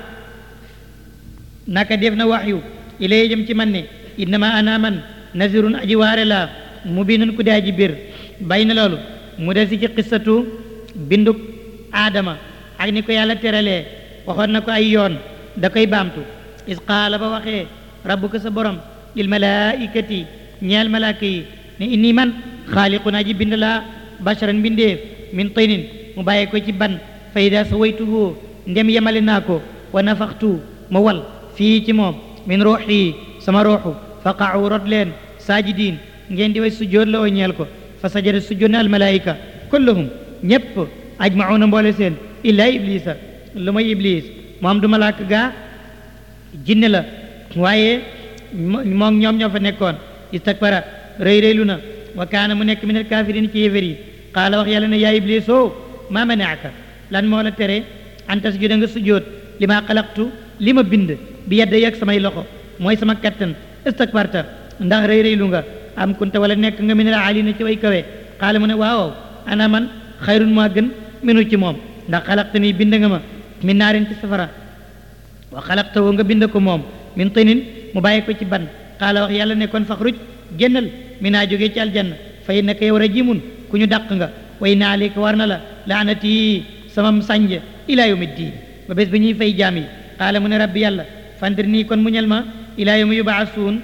naka def na wax yu ilay jëm ci man ne innama ana man nazirun aji waare laa mubinun ku daa ji bir bay na loolu mu des ci qissatu binduk aadama ak ni ko yàlla teralee waxoon na ko ay yoon da koy baamtu is qaala ba waxee rabbuka sa borom lil malaikati ñeel malaaka yi ne inni man xaaliqun aji bind laa basharan mbindeef min tinin mu bàyyee ko ci ban fa ida sawaytuhu ndem yemale naa ko wa nafaxtu ma wal fii ci moom min ruuxi sama ruuxu faqacu rot leen saajidiin ngeen di way sujjoot la oo ñeel ko fa sajada sujjoot na almalaayika kulluhum ñépp ajmacuuna mboole seen illaa iblisa lu may iblis moom du malaaka gaa jinne la waaye moom ñoom ñoo fa nekkoon istakbara rëy rëylu na wa kaana mu nekk min alkaafiriin ci yéefér yi qaala wax yàlla ne yaa iblis o maa manaaka lan moo la tere an tasjuda nga sujjoot li ma xalaqtu li ma bind bi yedda yeg samay loxo mooy sama kattan istakbarta ndax rëy rëylu nga am kunta wala nekk nga min al aalina ci way kawe qaala mu ne waaw ana man xayrun maa gën minu ci moom ndax xalaqta nii bind nga ma min naarin ci safara wa xalaqta woo nga bind ko moom min tinin mu bàyyi ko ci ban qaala wax yàlla ne kon faxruj génnal mi naa jógee ci aljanna fa innaka yow rajimun ku ñu dàq nga way na aleyka war na la laanati sama sànj ilaa yawmi ddiin ba bés bi ñuy fay jaam yi qaala mu ne rabbi yàlla fandir nii kon muñal ma ilaa yawmi yubaasuun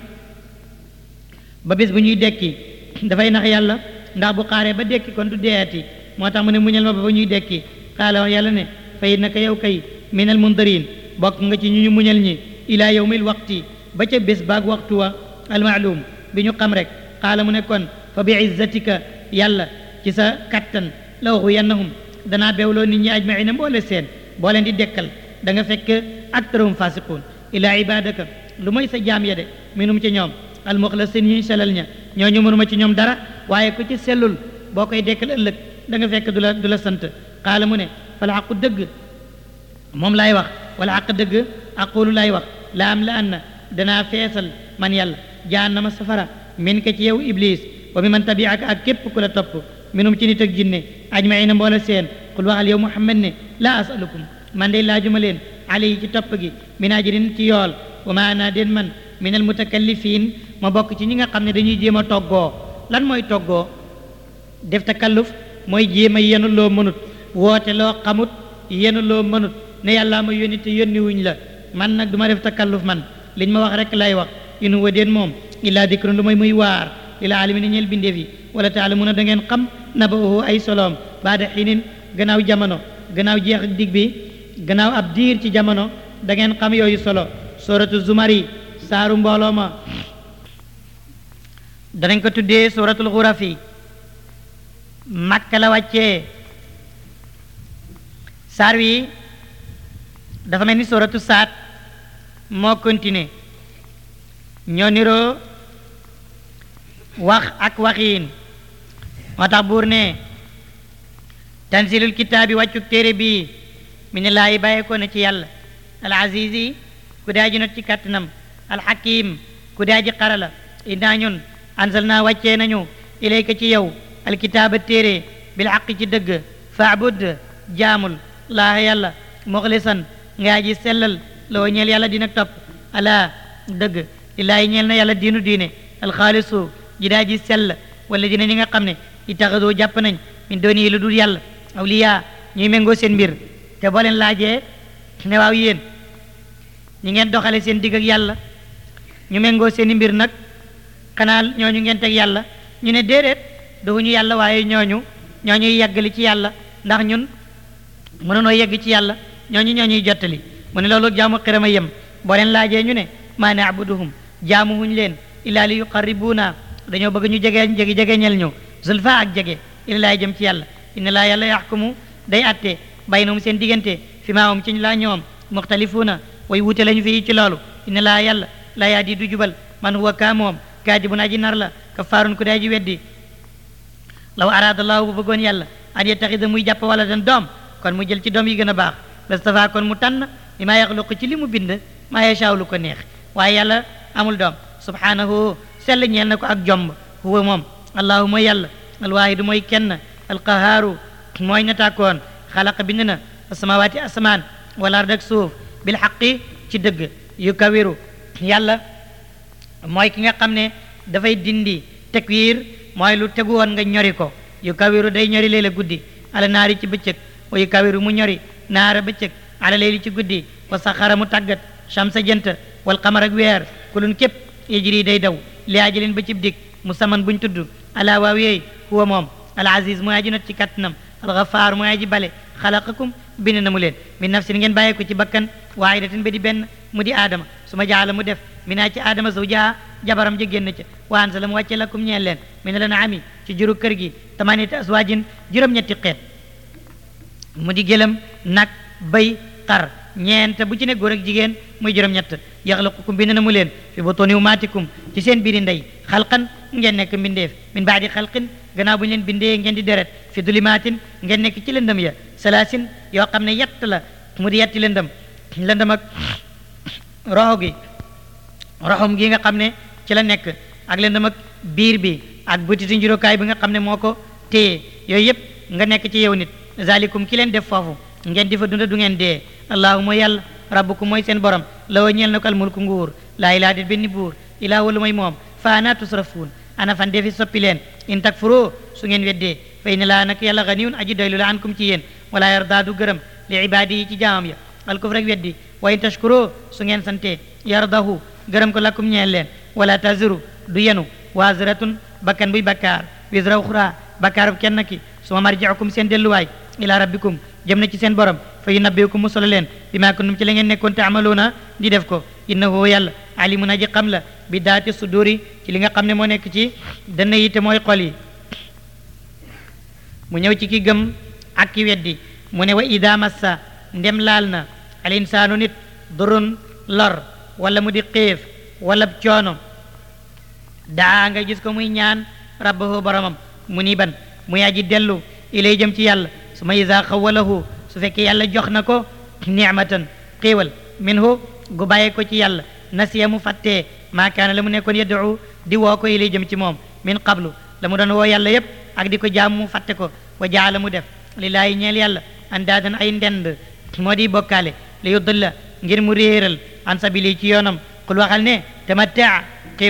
ba bés bu ñuy dekki dafay nax yàlla ndax bu xaaree ba dekki kon du deeyati moo tax mu ne muñal ma ba ba ñuy dekki qaala wax yàlla ne fa innaka yow kay minal mundarin bokk nga ci ñu ñu muñal ñi ilaa yawmil waqti ba ca bés baag waxtu wa almaalum bi ñu xam rek qaala mu ne kon fa bi izzatika yàlla ci sa kattan la waxu yannahum danaa bewloo nit ñi ajmaina mboole seen boo leen di dekkal da nga fekk aktarahum fasiquun ilaa ibadaka lu mooy sa jaam ya de minum ci ñoom almuxlasin ñuy selal ña ñooñu mënuma ci ñoom dara waaye ku ci sellul boo koy dekkal ëllëg da nga fekk du la du la sant qaala mu ne fal xaqu dëgg moom laay wax wala xaq dëgg aqulu laay wax la am la anna danaa feesal man yàlla jahannama safara min ka ci yow iblis wa mi man tabiaka ak képp ku la topp minum ci nit ak jinne ajmaina mboole seen qul waxal yow muhammad ne laa asalukum man de laajuma leen alayhi ci topp gi min ajrin ci yool wa ma ana den man min al mutakallifin ma bokk ci ñi nga xam ne dañuy jéem a toggoo lan mooy toggoo def takalluf mooy jéem a yenu loo mënut woote loo xamut yenu loo mënut ne yàllaa ma yónni te yónni wuñ la man nag du ma def takalluf man liñ ma wax rek lay wax in huwa déen moom illaa dikrun lu mooy muy waar lil aalamiina ñeel bindeef yi wala taalamuuna da ngeen xam naba'uhu ay soloom baada xiinin gannaaw jamono gannaaw jeex ak dig bi gannaaw ab diir ci jamono da ngeen xam yooyu solo suratu zumari saaru mbooloo ma danañ ko tuddee suratul xurafi makka la wàccee saar wi dafa mel ni suratu saat moo continué ñoo niroo wax ak waxiin moo tax buur ne tanzilul kitaabi wàccuk téere bii mi ne laayi bàyyeekoo na ci yàlla al azizi ku daa ji not ci kàttanam al hakim ku daa ji xarala innaa ñun anzal naa wàccee nañu ilayka ci yow alkitaaba téere bil xaq ci dëgg faabud jaamul laaha yàlla muxlisan ngaa ji sellal loo ñeel yàlla dina topp ala dëgg lillaahi ñeel na yàlla diinu diine alxaalisu ji daa ji sell wala dina ñi nga xam ne itaxadoo jàpp nañ min dooni yi lu dul yàlla awliya ñuy méngoo seen mbir te boo leen laajee ne waaw yéen ñi ngeen doxale seen digg ak yàlla ñu méngoo seeni mbir nag xanaa ñooñu ngeen teg yàlla ñu ne déedéet duñu yàlla waaye ñooñu ñooñuy yeggali ci yàlla ndax ñun mënunoo yegg ci yàlla ñooñu ñooñuy jottali mu ne loolu jaamu xirama yem boo leen laajee ñu ne maa naabuduhum jaamu wuñ leen illaa li yuqarribuuna dañoo bëgg ñu jege jege jegeñel ñu zulfa ak jege ilallaay jëm ci yàlla inna laa yàlla yaxkumu day atte baynahum seen diggante fi maa hum ci laa ñoom muxtalifuuna way wute lañu fii ci loolu inna laa yàlla laa yaadi du jubal man huwa kaa moom kaadibun aji nar la kafaarun ku day ji weddi law araadallahu bu bëggoon yàlla an yettaxida muy jàpp wala dan doom kon mu jël ci doom yi gën a baax lastafa kon mu tànn li maa yaxluqu ci li mu bind maa yashaaw lu ko neex waaye yàlla amul doom subhanahu sell ñeel na ko ak jomb huwa moom allahu mooy yàlla alwaahidu mooy kenn alqahaaru mooy nataakoon xalaqa bind na asamawaati asamaan wal ard ak suuf bil xaqi ci dëgg yu kawiru yàlla mooy ki nga xam ne dafay dindi tekwiir mooy lu tegu woon nga ñori ko yu kawiru day ñori leela guddi ala naari ci bëccëg wa yu kawiru mu ñori naara bëccëg ala leeli ci guddi wa saxara mu tàggat shamsa jant wal qamar ak weer kulun képp yajri day daw li ajalin ba cib dig musamman buñ tudd ala waaw yeey huwa moom al aziz mooy aji not ci kattanam al gafaar mooy aji bale xalaqakum bind na mu leen min nafsin ngeen bàyyee ko ci bakkan waahidatin ba di benn mu di aadama su ma jaala mu def minaa ci aadama zawjaha jabaram ja génn ca wa anzala mu wàcce lakum ñeel leen min la naami ci juru kër gi tamaniyata aswaajin juróom-ñetti xeet mu di gëlëm nag bay xar ñeent bu ci ne góor ak jigéen muy juróom-ñett yaxlaqukum bind na mu leen fi butuni umaatikum ci seen biiri ndey xalqan ngeen nekk mbindeef min baadi xalqin gannaaw bu ñu leen bindee ngeen di deret fi dulimaatin ngeen nekk ci lëndëm ya salaasin yoo xam ne yett la mu di yetti lëndëm lëndëm ak roxo gi roxom gi nga xam ne ci la nekk ak lëndëm ak biir bi ak butitu njuróokaay bi nga xam ne moo ko téye yooyu yëpp nga nekk ci yow nit zalikum ki leen def foofu ngeen di fa dunda du ngeen dee allahu mooy yàlla rabbukum mooy seen borom la wa ñeel na ko almulku nguur laa ilaa det benn buur ilaa walu mooy moom fa ana tusrafuun ana fan defi soppi leen in takfuroo su ngeen weddee fa inna laa nak yàlla ganiyun aji doylu la ankum ci yéen wala yardaa du gërëm li ibaadi yi ci jaamam ya alkufr rek weddi wa in tashkuroo su ngeen sante yardahu gërëm ko lakum ñeel leen wala taziru du yenu waziratun bakkan buy bakkaar wisra uxra bakkaar bu kenn ki suma marji'ukum seen delluwaay ila rabbikum jëm na ci seen borom fa yunabbiukum mu solo leen bi maa kuntum ci la ngeen nekkoon taamaluuna di def ko innahu yàlla alimun aji xam la bi daati suduri ci li nga xam ne moo nekk ci dënn yi te mooy xol yi mu ñëw ci ki gëm ak ki weddi mu ne wa ida massa ndem laal na al insaanu nit durun lor wala mu di xiif wala coono daa nga gis ko muy ñaan rabbahu boromam mu ni ban muy aji dellu ilay jëm ci yàlla su ma isa xawalahu su fekkee yàlla jox na ko nicmatan xiiwal minhu gu bàyyee ko ci yàlla nasiya mu fàttee maa kaana la mu nekkoon yad'u di woo ko ilay jëm ci moom min qablu la mu doon woo yàlla yépp ak di ko jaam mu fàtte ko wa jaala mu def lillaahi ñeel yàlla andaadan ay ndend moo di bokkaale li yudilla ngir mu réeral an sabili ci yoonam qul waxal ne tamattaa xéewul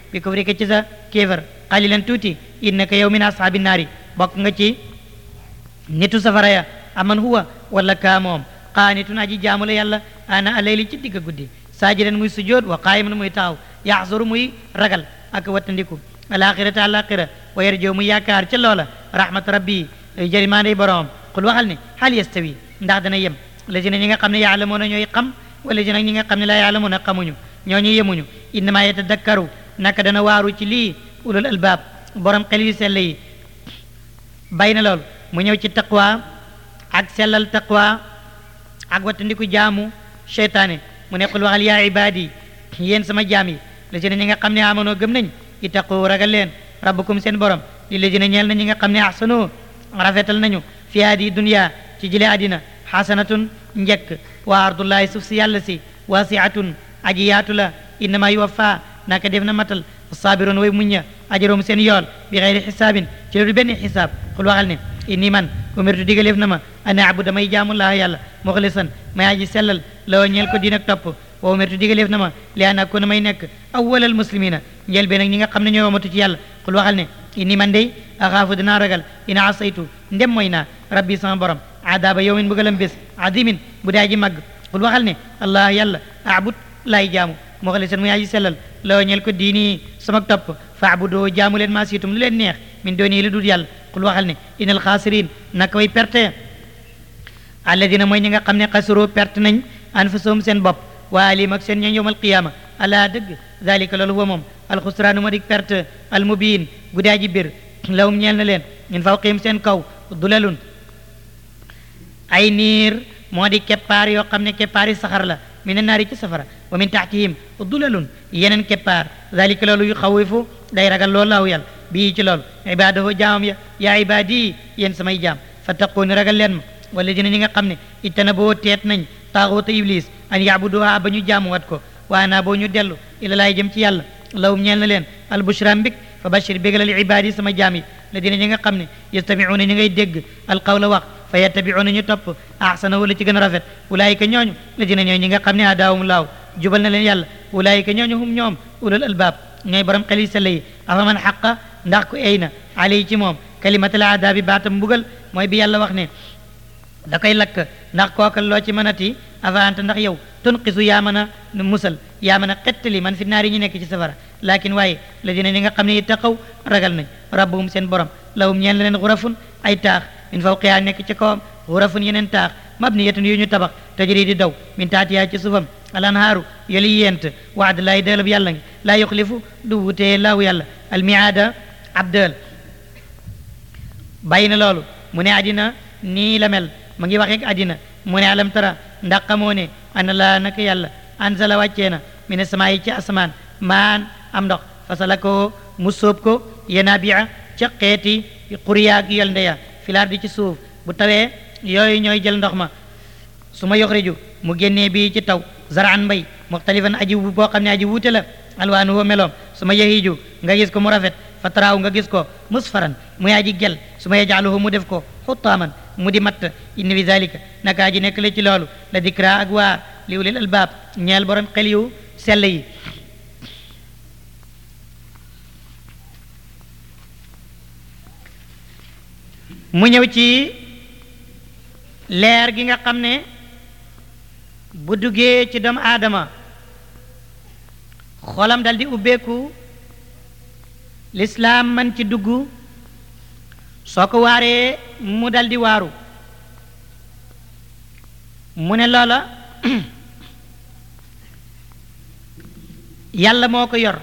bi ko ci sa kéefar qalilan tuuti innaka yow min ashaabi naari bokk nga ci nitu safara ya aman huwa wala kaa moom qaanitun aji jaamu la yàlla ana alayli ci digg guddi saajidan muy sujjood wa qaayiman muy taxaw yaxzuru muy ragal ak wattandiku alaxirata alaxira wa yarjoo muy yaakaar ca loola rahmat rabbi jërimaanday boroom qul waxal ne hal yastawi ndax dana yem lazina ñi nga xam ne yaalamuuna ñooy xam wala ji nag ñi nga xam ne laa yaalamuuna xamuñu ñooñu yemuñu innama yatadakkaru naka dana waaru ci lii ulul albaab borom xel yu sell yi bay na loolu mu ñëw ci taqwa ak sellal taqwa ak wattandiku jaamu cheytaane mu ne qul waxal yaa ibaadi yéen sama jaam yi la ci ne ñi nga xam ne amanoo gëm nañ ittaqu ragal leen rabbukum seen borom li la ci ne ñeel na ñi nga xam ne ahsanoo rafetal nañu fi haadi dunya ci jële àddina xasanatun njëkk wa ardullahi suuf si yàlla si wasiatun aji yaatu la innama yuwaffa naka def na matal saabiroon way muñña ajaroom seen yool bi xeyri xisaabin ci loolu benn xisaab xul waxal ne inni man umirtu digaleef na ma an abuda may jaamu laa yàlla muxlisan may aji sellal la ñeel ko diin ak topp wa umirtu digaleef na ma li an akuna may nekk awwalal muslimina njël bee nag ñi nga xam ne ñoo wamatu ci yàlla xul waxal ne inni man day axaafu dinaa ragal ina asaytu ndem mooy naa rabbi sama borom adaba yawmin bëggalam bés adimin bu daa ji màgg xul waxal ne allah yàlla abud laay jaamu muxlisan muy aji sellal la ñeel ko diini sama topp faabudoo jaamu leen maa siitum lu leen neex min dooni lu dul yàlla xul waxal ne inal xaasirin naka way perte alladina mooy ñi nga xam ne xasiroo perte nañ anfusahum seen bopp waa alim ak seen ñooñ yowmal qiyaama ala dëgg dalika loolu huwa moom alxusraanu ma dik perte almubiin gu daa ji bir lawum ñeel na leen min fawqihim seen kaw dulalun ay niir moo di keppaar yoo xam ne keppaar yi saxar la min naari ci safara wa min taxtihim dulalun yeneen keppaar dalika loolu yu xawifu day ragal loolu laaw yàlla bii ci loolu ibaadahu jaamam ya yaa ibaadi yéen samay jaam fattaquuni ragal leen ma wala dina ñi nga xam ne ittana boo teet nañ taaxuuta iblis an yaabuduha ba ñu jaamuwat ko waa naa boo ñu dellu ila laay jëm ci yàlla lawum ñeel na leen albushra mbik fa bashir bégalal ibaadi sama jaam yi la dina ñi nga xam ne yastamiuuna ñi ngay dégg alqawla wax fa yattabiuuna ñu topp ahsanahu la ci gën a rafet ulaayika ñooñu la dina ñooy ñi nga xam ne hadaahum laaw jubal na leen yàlla ulaayika ñooñu hum ñoom ulul albaab ñooy borom xel yi sell yi afaman xaqa ndax ku ey na alay ci moom kalimatal adaabi baatam mbugal mooy bi yàlla wax ne da koy lakk ndax kookal loo ci mënati avant ndax yow tunqisu yaa mën a musal yaa mën a xettali man fi naari ñu nekk ci safara lakin waaye la dina ñi nga xam ne ittaqaw ragal nañ rabbuhum seen borom lahum ñeen leen xurafun ay taax min fawqiha nekk ci kawam xurafun yeneen taax mabniyatun yu ñu tabax tajri di daw min taatiha ci suufam alanhaaru yoli yent waad laay dëlab yàlla ngi laa yuxlifu du wutee laahu yàlla almiaada abdal bàyyi na loolu mu ne àddina nii la mel ma ngi waxeeg àddina mu ne alam tara ndax xamoo ne ana laa naka yàlla anzala wàccee na mine samaa yi ci asamaan maan am ndox fasala ko mu sóob ko yanabia ca xeeti xuriyaag yol ndeya filaar di ci suuf bu tawee yooyu ñooy jël ndox ma su ma yoxriju mu génnee bii ci taw zaraan mbay muxtalifan aji boo xam ne aji wuute la alwaanu woo meloom su ma yahiju nga gis ko mu rafet fa taraaw nga gis ko musfaran muy aji gel su ma yajaaluhu mu def ko xuttaaman mu di matt inna fi zalika naka aji nekk la ci loolu la dikra ak waar li ulil albaab ñeel borom xel yu sell yi mu ñëw ci leer gi nga xam ne bu duggee ci doomu aadama xolam dal di ubbeeku lislaam man ci dugg soo ko waaree mu dal di waaru mu ne loola yàlla moo ko yor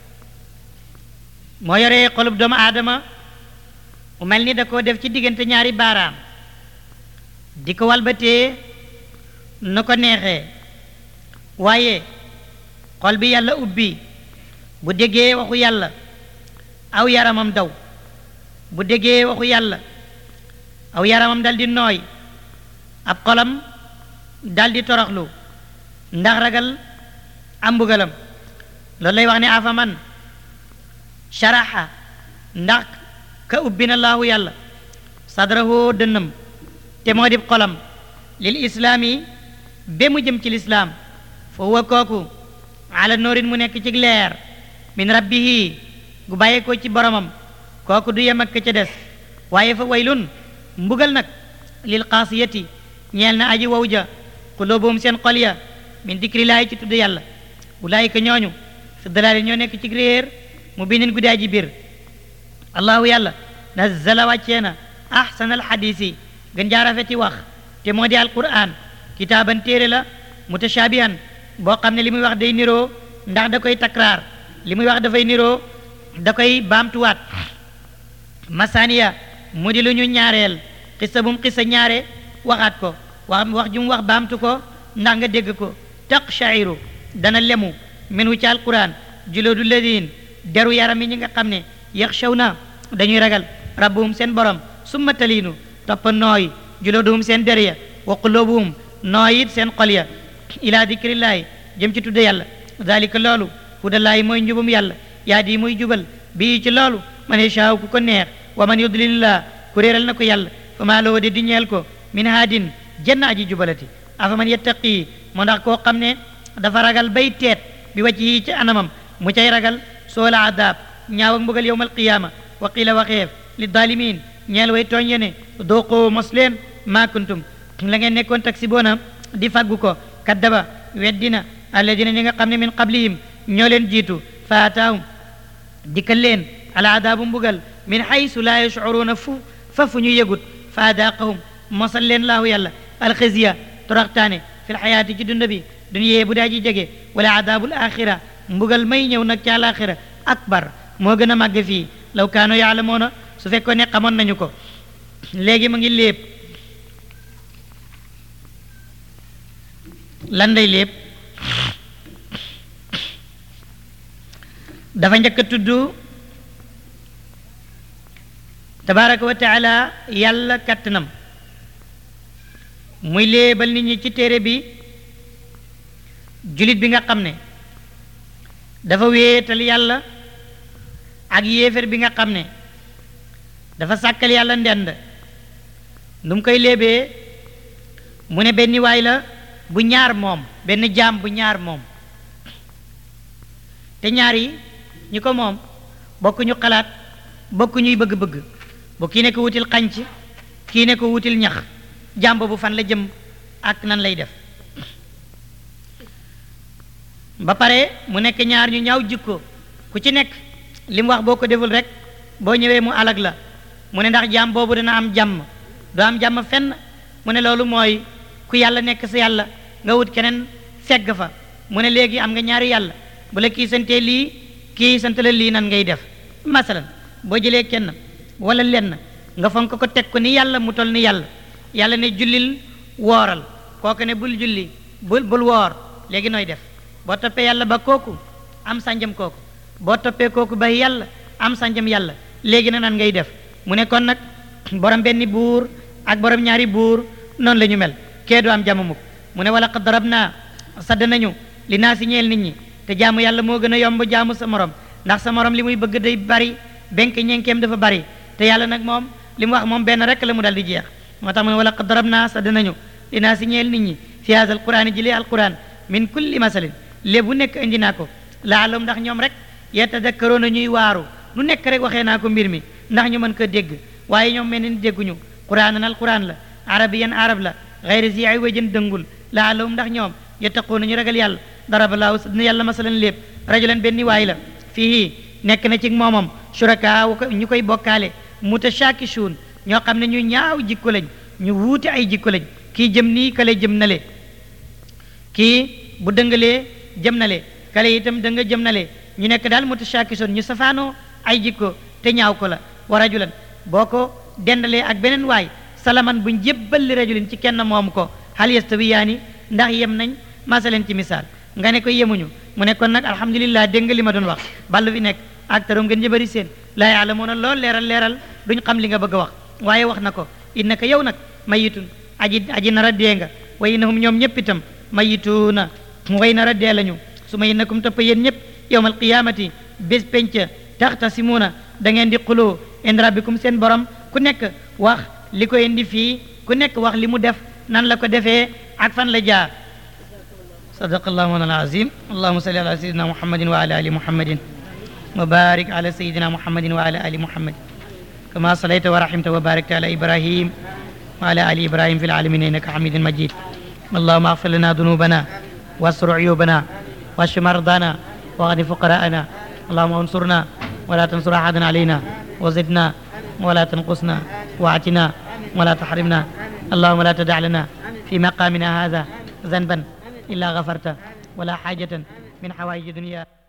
moo yoree xolub doomu aadama mu mel ni da koo def ci diggante ñaari baaraam di ko walbatee na ko neexee waaye xol bi yàlla ubbi bu déggee waxu yàlla aw yaramam daw bu déggee waxu yàlla aw yaramam dal di nooy ab xolam dal di toroxlu ndax ragal am mbugalam loolu lay wax ne afaman sharaxa ndax ka ubbi na laahu yàlla sadrahu dënnam te moo di xolam lil islaami ba mu jëm ci lislaam fa huwa kooku ala noorin mu nekk ci leer min rabbihi gu bàyyeekoo ci boromam kooku du yem ak ka ca des waaye fa waylun mbugal nag lil qaasiyati ñeel na aji wow ja qulubuhum seen xol ya min dikrillaahi ci tudd yàlla ulaayika ñooñu fi dalaali ñoo nekk ci réer mu binin guddi aji biir allahu yàlla nazzala wàccee na ahsanal xadiisi gën jaa rafeti wax te moo di alquran kitaaban téere la mutashaabihan boo xam ne li muy wax day niroo ndax da koy takraar li muy wax dafay niroo da koy baamtuwaat masaniya mu di lu ñu ñaareel xissa bu mu xissa ñaare waxaat ko wax wax ju mu wax baamtu ko ndax nga dégg ko taqshairu dana lemu minhu ci alquran juloodu ladin deru yaram yi ñi nga xam ne yaxshawna dañuy ragal rabbuhum seen borom summa taliinu toppa nooy julooduhum seen der ya wa qulubuhum nooy it seen xol ya ila dikrillaahi jëm ci tudde yàlla dalika loolu hudallaahi mooy njubum yàlla yaa di muy jubal bii ci loolu man yashaaw ku ko neex wa man yudlilillah ku réeral na ko yàlla fa maa loo de di ñeel ko min haadin jenn aji jubalati afa man yattaqi moo ndax koo xam ne dafa ragal bay teet bi wàcc yi ci anamam mu cay ragal soola adab ñaaw ak mbugal yowmal qiyaama wa qiila waxeef li dalimin ñeel way tooñ yene dooqoo mos leen maa kuntum la ngeen nekkoon taksi boona di faggu ko kaddaba weddina alladina ñi nga xam ne min qablihim ñoo leen jiitu fa ataahum dikkal leen ala adaabu mbugal min haysu laa yashcuruuna fu fa fu ñu yëgut fa adaaqahum mosal leen laahu yàlla alxizya toroxtaane fi lxayaati ci dund bi dunyee bu daa ji jege wala adaabul axira mbugal may ñëw nag ci alaxira akbar moo gën a màgg fii law kaano yaalamoona su fekkoon ne xamoon nañu ko léegi mu ngi léeb lan day léeb dafa njëkk a tudd tabaraka wa taala yàlla kattanam muy léebal nit ñi ci téere bi julit bi nga xam ne dafa wéetal yàlla ak yéefér bi nga xam ne dafa sàkkal yàlla ndend nu mu koy léebee mu ne benn waay la bu ñaar moom benn jaam bu ñaar moom te ñaar yi ñi ko moom bokk ñu xalaat bokk ñuy bëgg-bëgg bu kii ne ko wutil xanc kii ne ko wutil ñax jaam boobu fan la jëm ak nan lay def ba pare mu nekk ñaar ñu ñaaw jikko ku ci nekk li mu wax boo ko deful rek boo ñëwee mu alag la mu ne ndax jaam boobu dana am jàmm doo am jàmm fenn mu ne loolu mooy ku yàlla nekk sa yàlla nga wut keneen fegg fa mu ne léegi am nga ñaari yàlla bu la kii santee lii kii sant la lii nan ngay def masalan boo jëlee kenn wala lenn nga fonk ko teg ko ni yàlla mu tol ni yàlla yàlla ne jullil wooral kooku ne bul julli bul bul woor léegi nooy def boo toppee yàlla ba kooku am sànjam kooku boo toppee kooku ba yàlla am sànjam yàlla léegi na nan ngay def mu ne kon nag borom benn buur ak borom ñaari buur noonu la ñu mel kee du am jàmm mukk mu ne wala qad darab naa sadd nañu li naa si ñeel nit ñi te jaamu yàlla moo gën a yomb jaamu sa morom ndax sa morom li muy bëgg day bari benk ñenkeem dafa bari te yàlla nag moom li mu wax moom benn rek la mu dal di jeex moo tax mu ne wala qad darab naa sadd nañu li naa si ñeel nit ñi fi haza alquran ji li alquran min kulli masalin léebu nekk indi naa ko laalum ndax ñoom rek yatadakkaroona ñuy waaru lu nekk rek waxee naa ko mbir mi ndax ñu mën ko dégg waaye ñoom mel ni dégguñu quraanan alquran la arabiyan arab la xayri zi ay wajën dëngul laalum ndax ñoom yattaquuna ñu ragal yàlla darabalaahu na yàlla masalan lépp rajulan benn waay la fii nekk na ci moomam shuraka ñu koy bokkaale mutashakishuun ñoo xam ne ñu ñaaw jikko lañ ñu wuute ay jikko lañ kii jëm nii kale jëm na le kii bu dëngalee jëm na le kale itam dënga jëm na le ñu nekk daal mutashakishuun ñu safaanoo ay jikko te ñaaw ko la wa rajulan boo ko dendalee ak beneen waay salaman buñ jébbal li rajulin ci kenn moom ko hal yastawiyaani ndax yem nañ masaleen ci misaal nga ne ko yemuñu mu ne kon nag alhamdulillah dégg nga li ma doon wax ballu fi nekk ak tarom ngeen jëbëri seen laa yaalamuuna lool leeral leeral duñ xam li nga bëgg a wax waaye wax na ko innaka yow nag mayitun aji aji nar a dee nga wa innahum ñoom ñëpp itam mayituuna way nar a dee lañu su ma innakum topp yéen ñëpp yowmal qiyaamati bés penca taxtasimuuna da ngeen di xuloo inda rabbikum seen borom ku nekk wax li ko indi fii ku nekk wax li mu def nan la ko defee ak fan la jaar صدق الله مولانا العظيم اللهم صل على سيدنا محمد وعلى ال محمد وبارك على سيدنا محمد وعلى ال محمد كما صليت ورحمت وباركت على ابراهيم وعلى ال ابراهيم في العالمين انك حميد مجيد اللهم اغفر لنا ذنوبنا واستر عيوبنا واشف مرضانا واغن فقراءنا اللهم انصرنا ولا تنصر احدا علينا وزدنا ولا تنقصنا واعتنا ولا تحرمنا اللهم لا تدع لنا في مقامنا هذا ذنبا الا غفرته ولا حاجه من حوائج الدنيا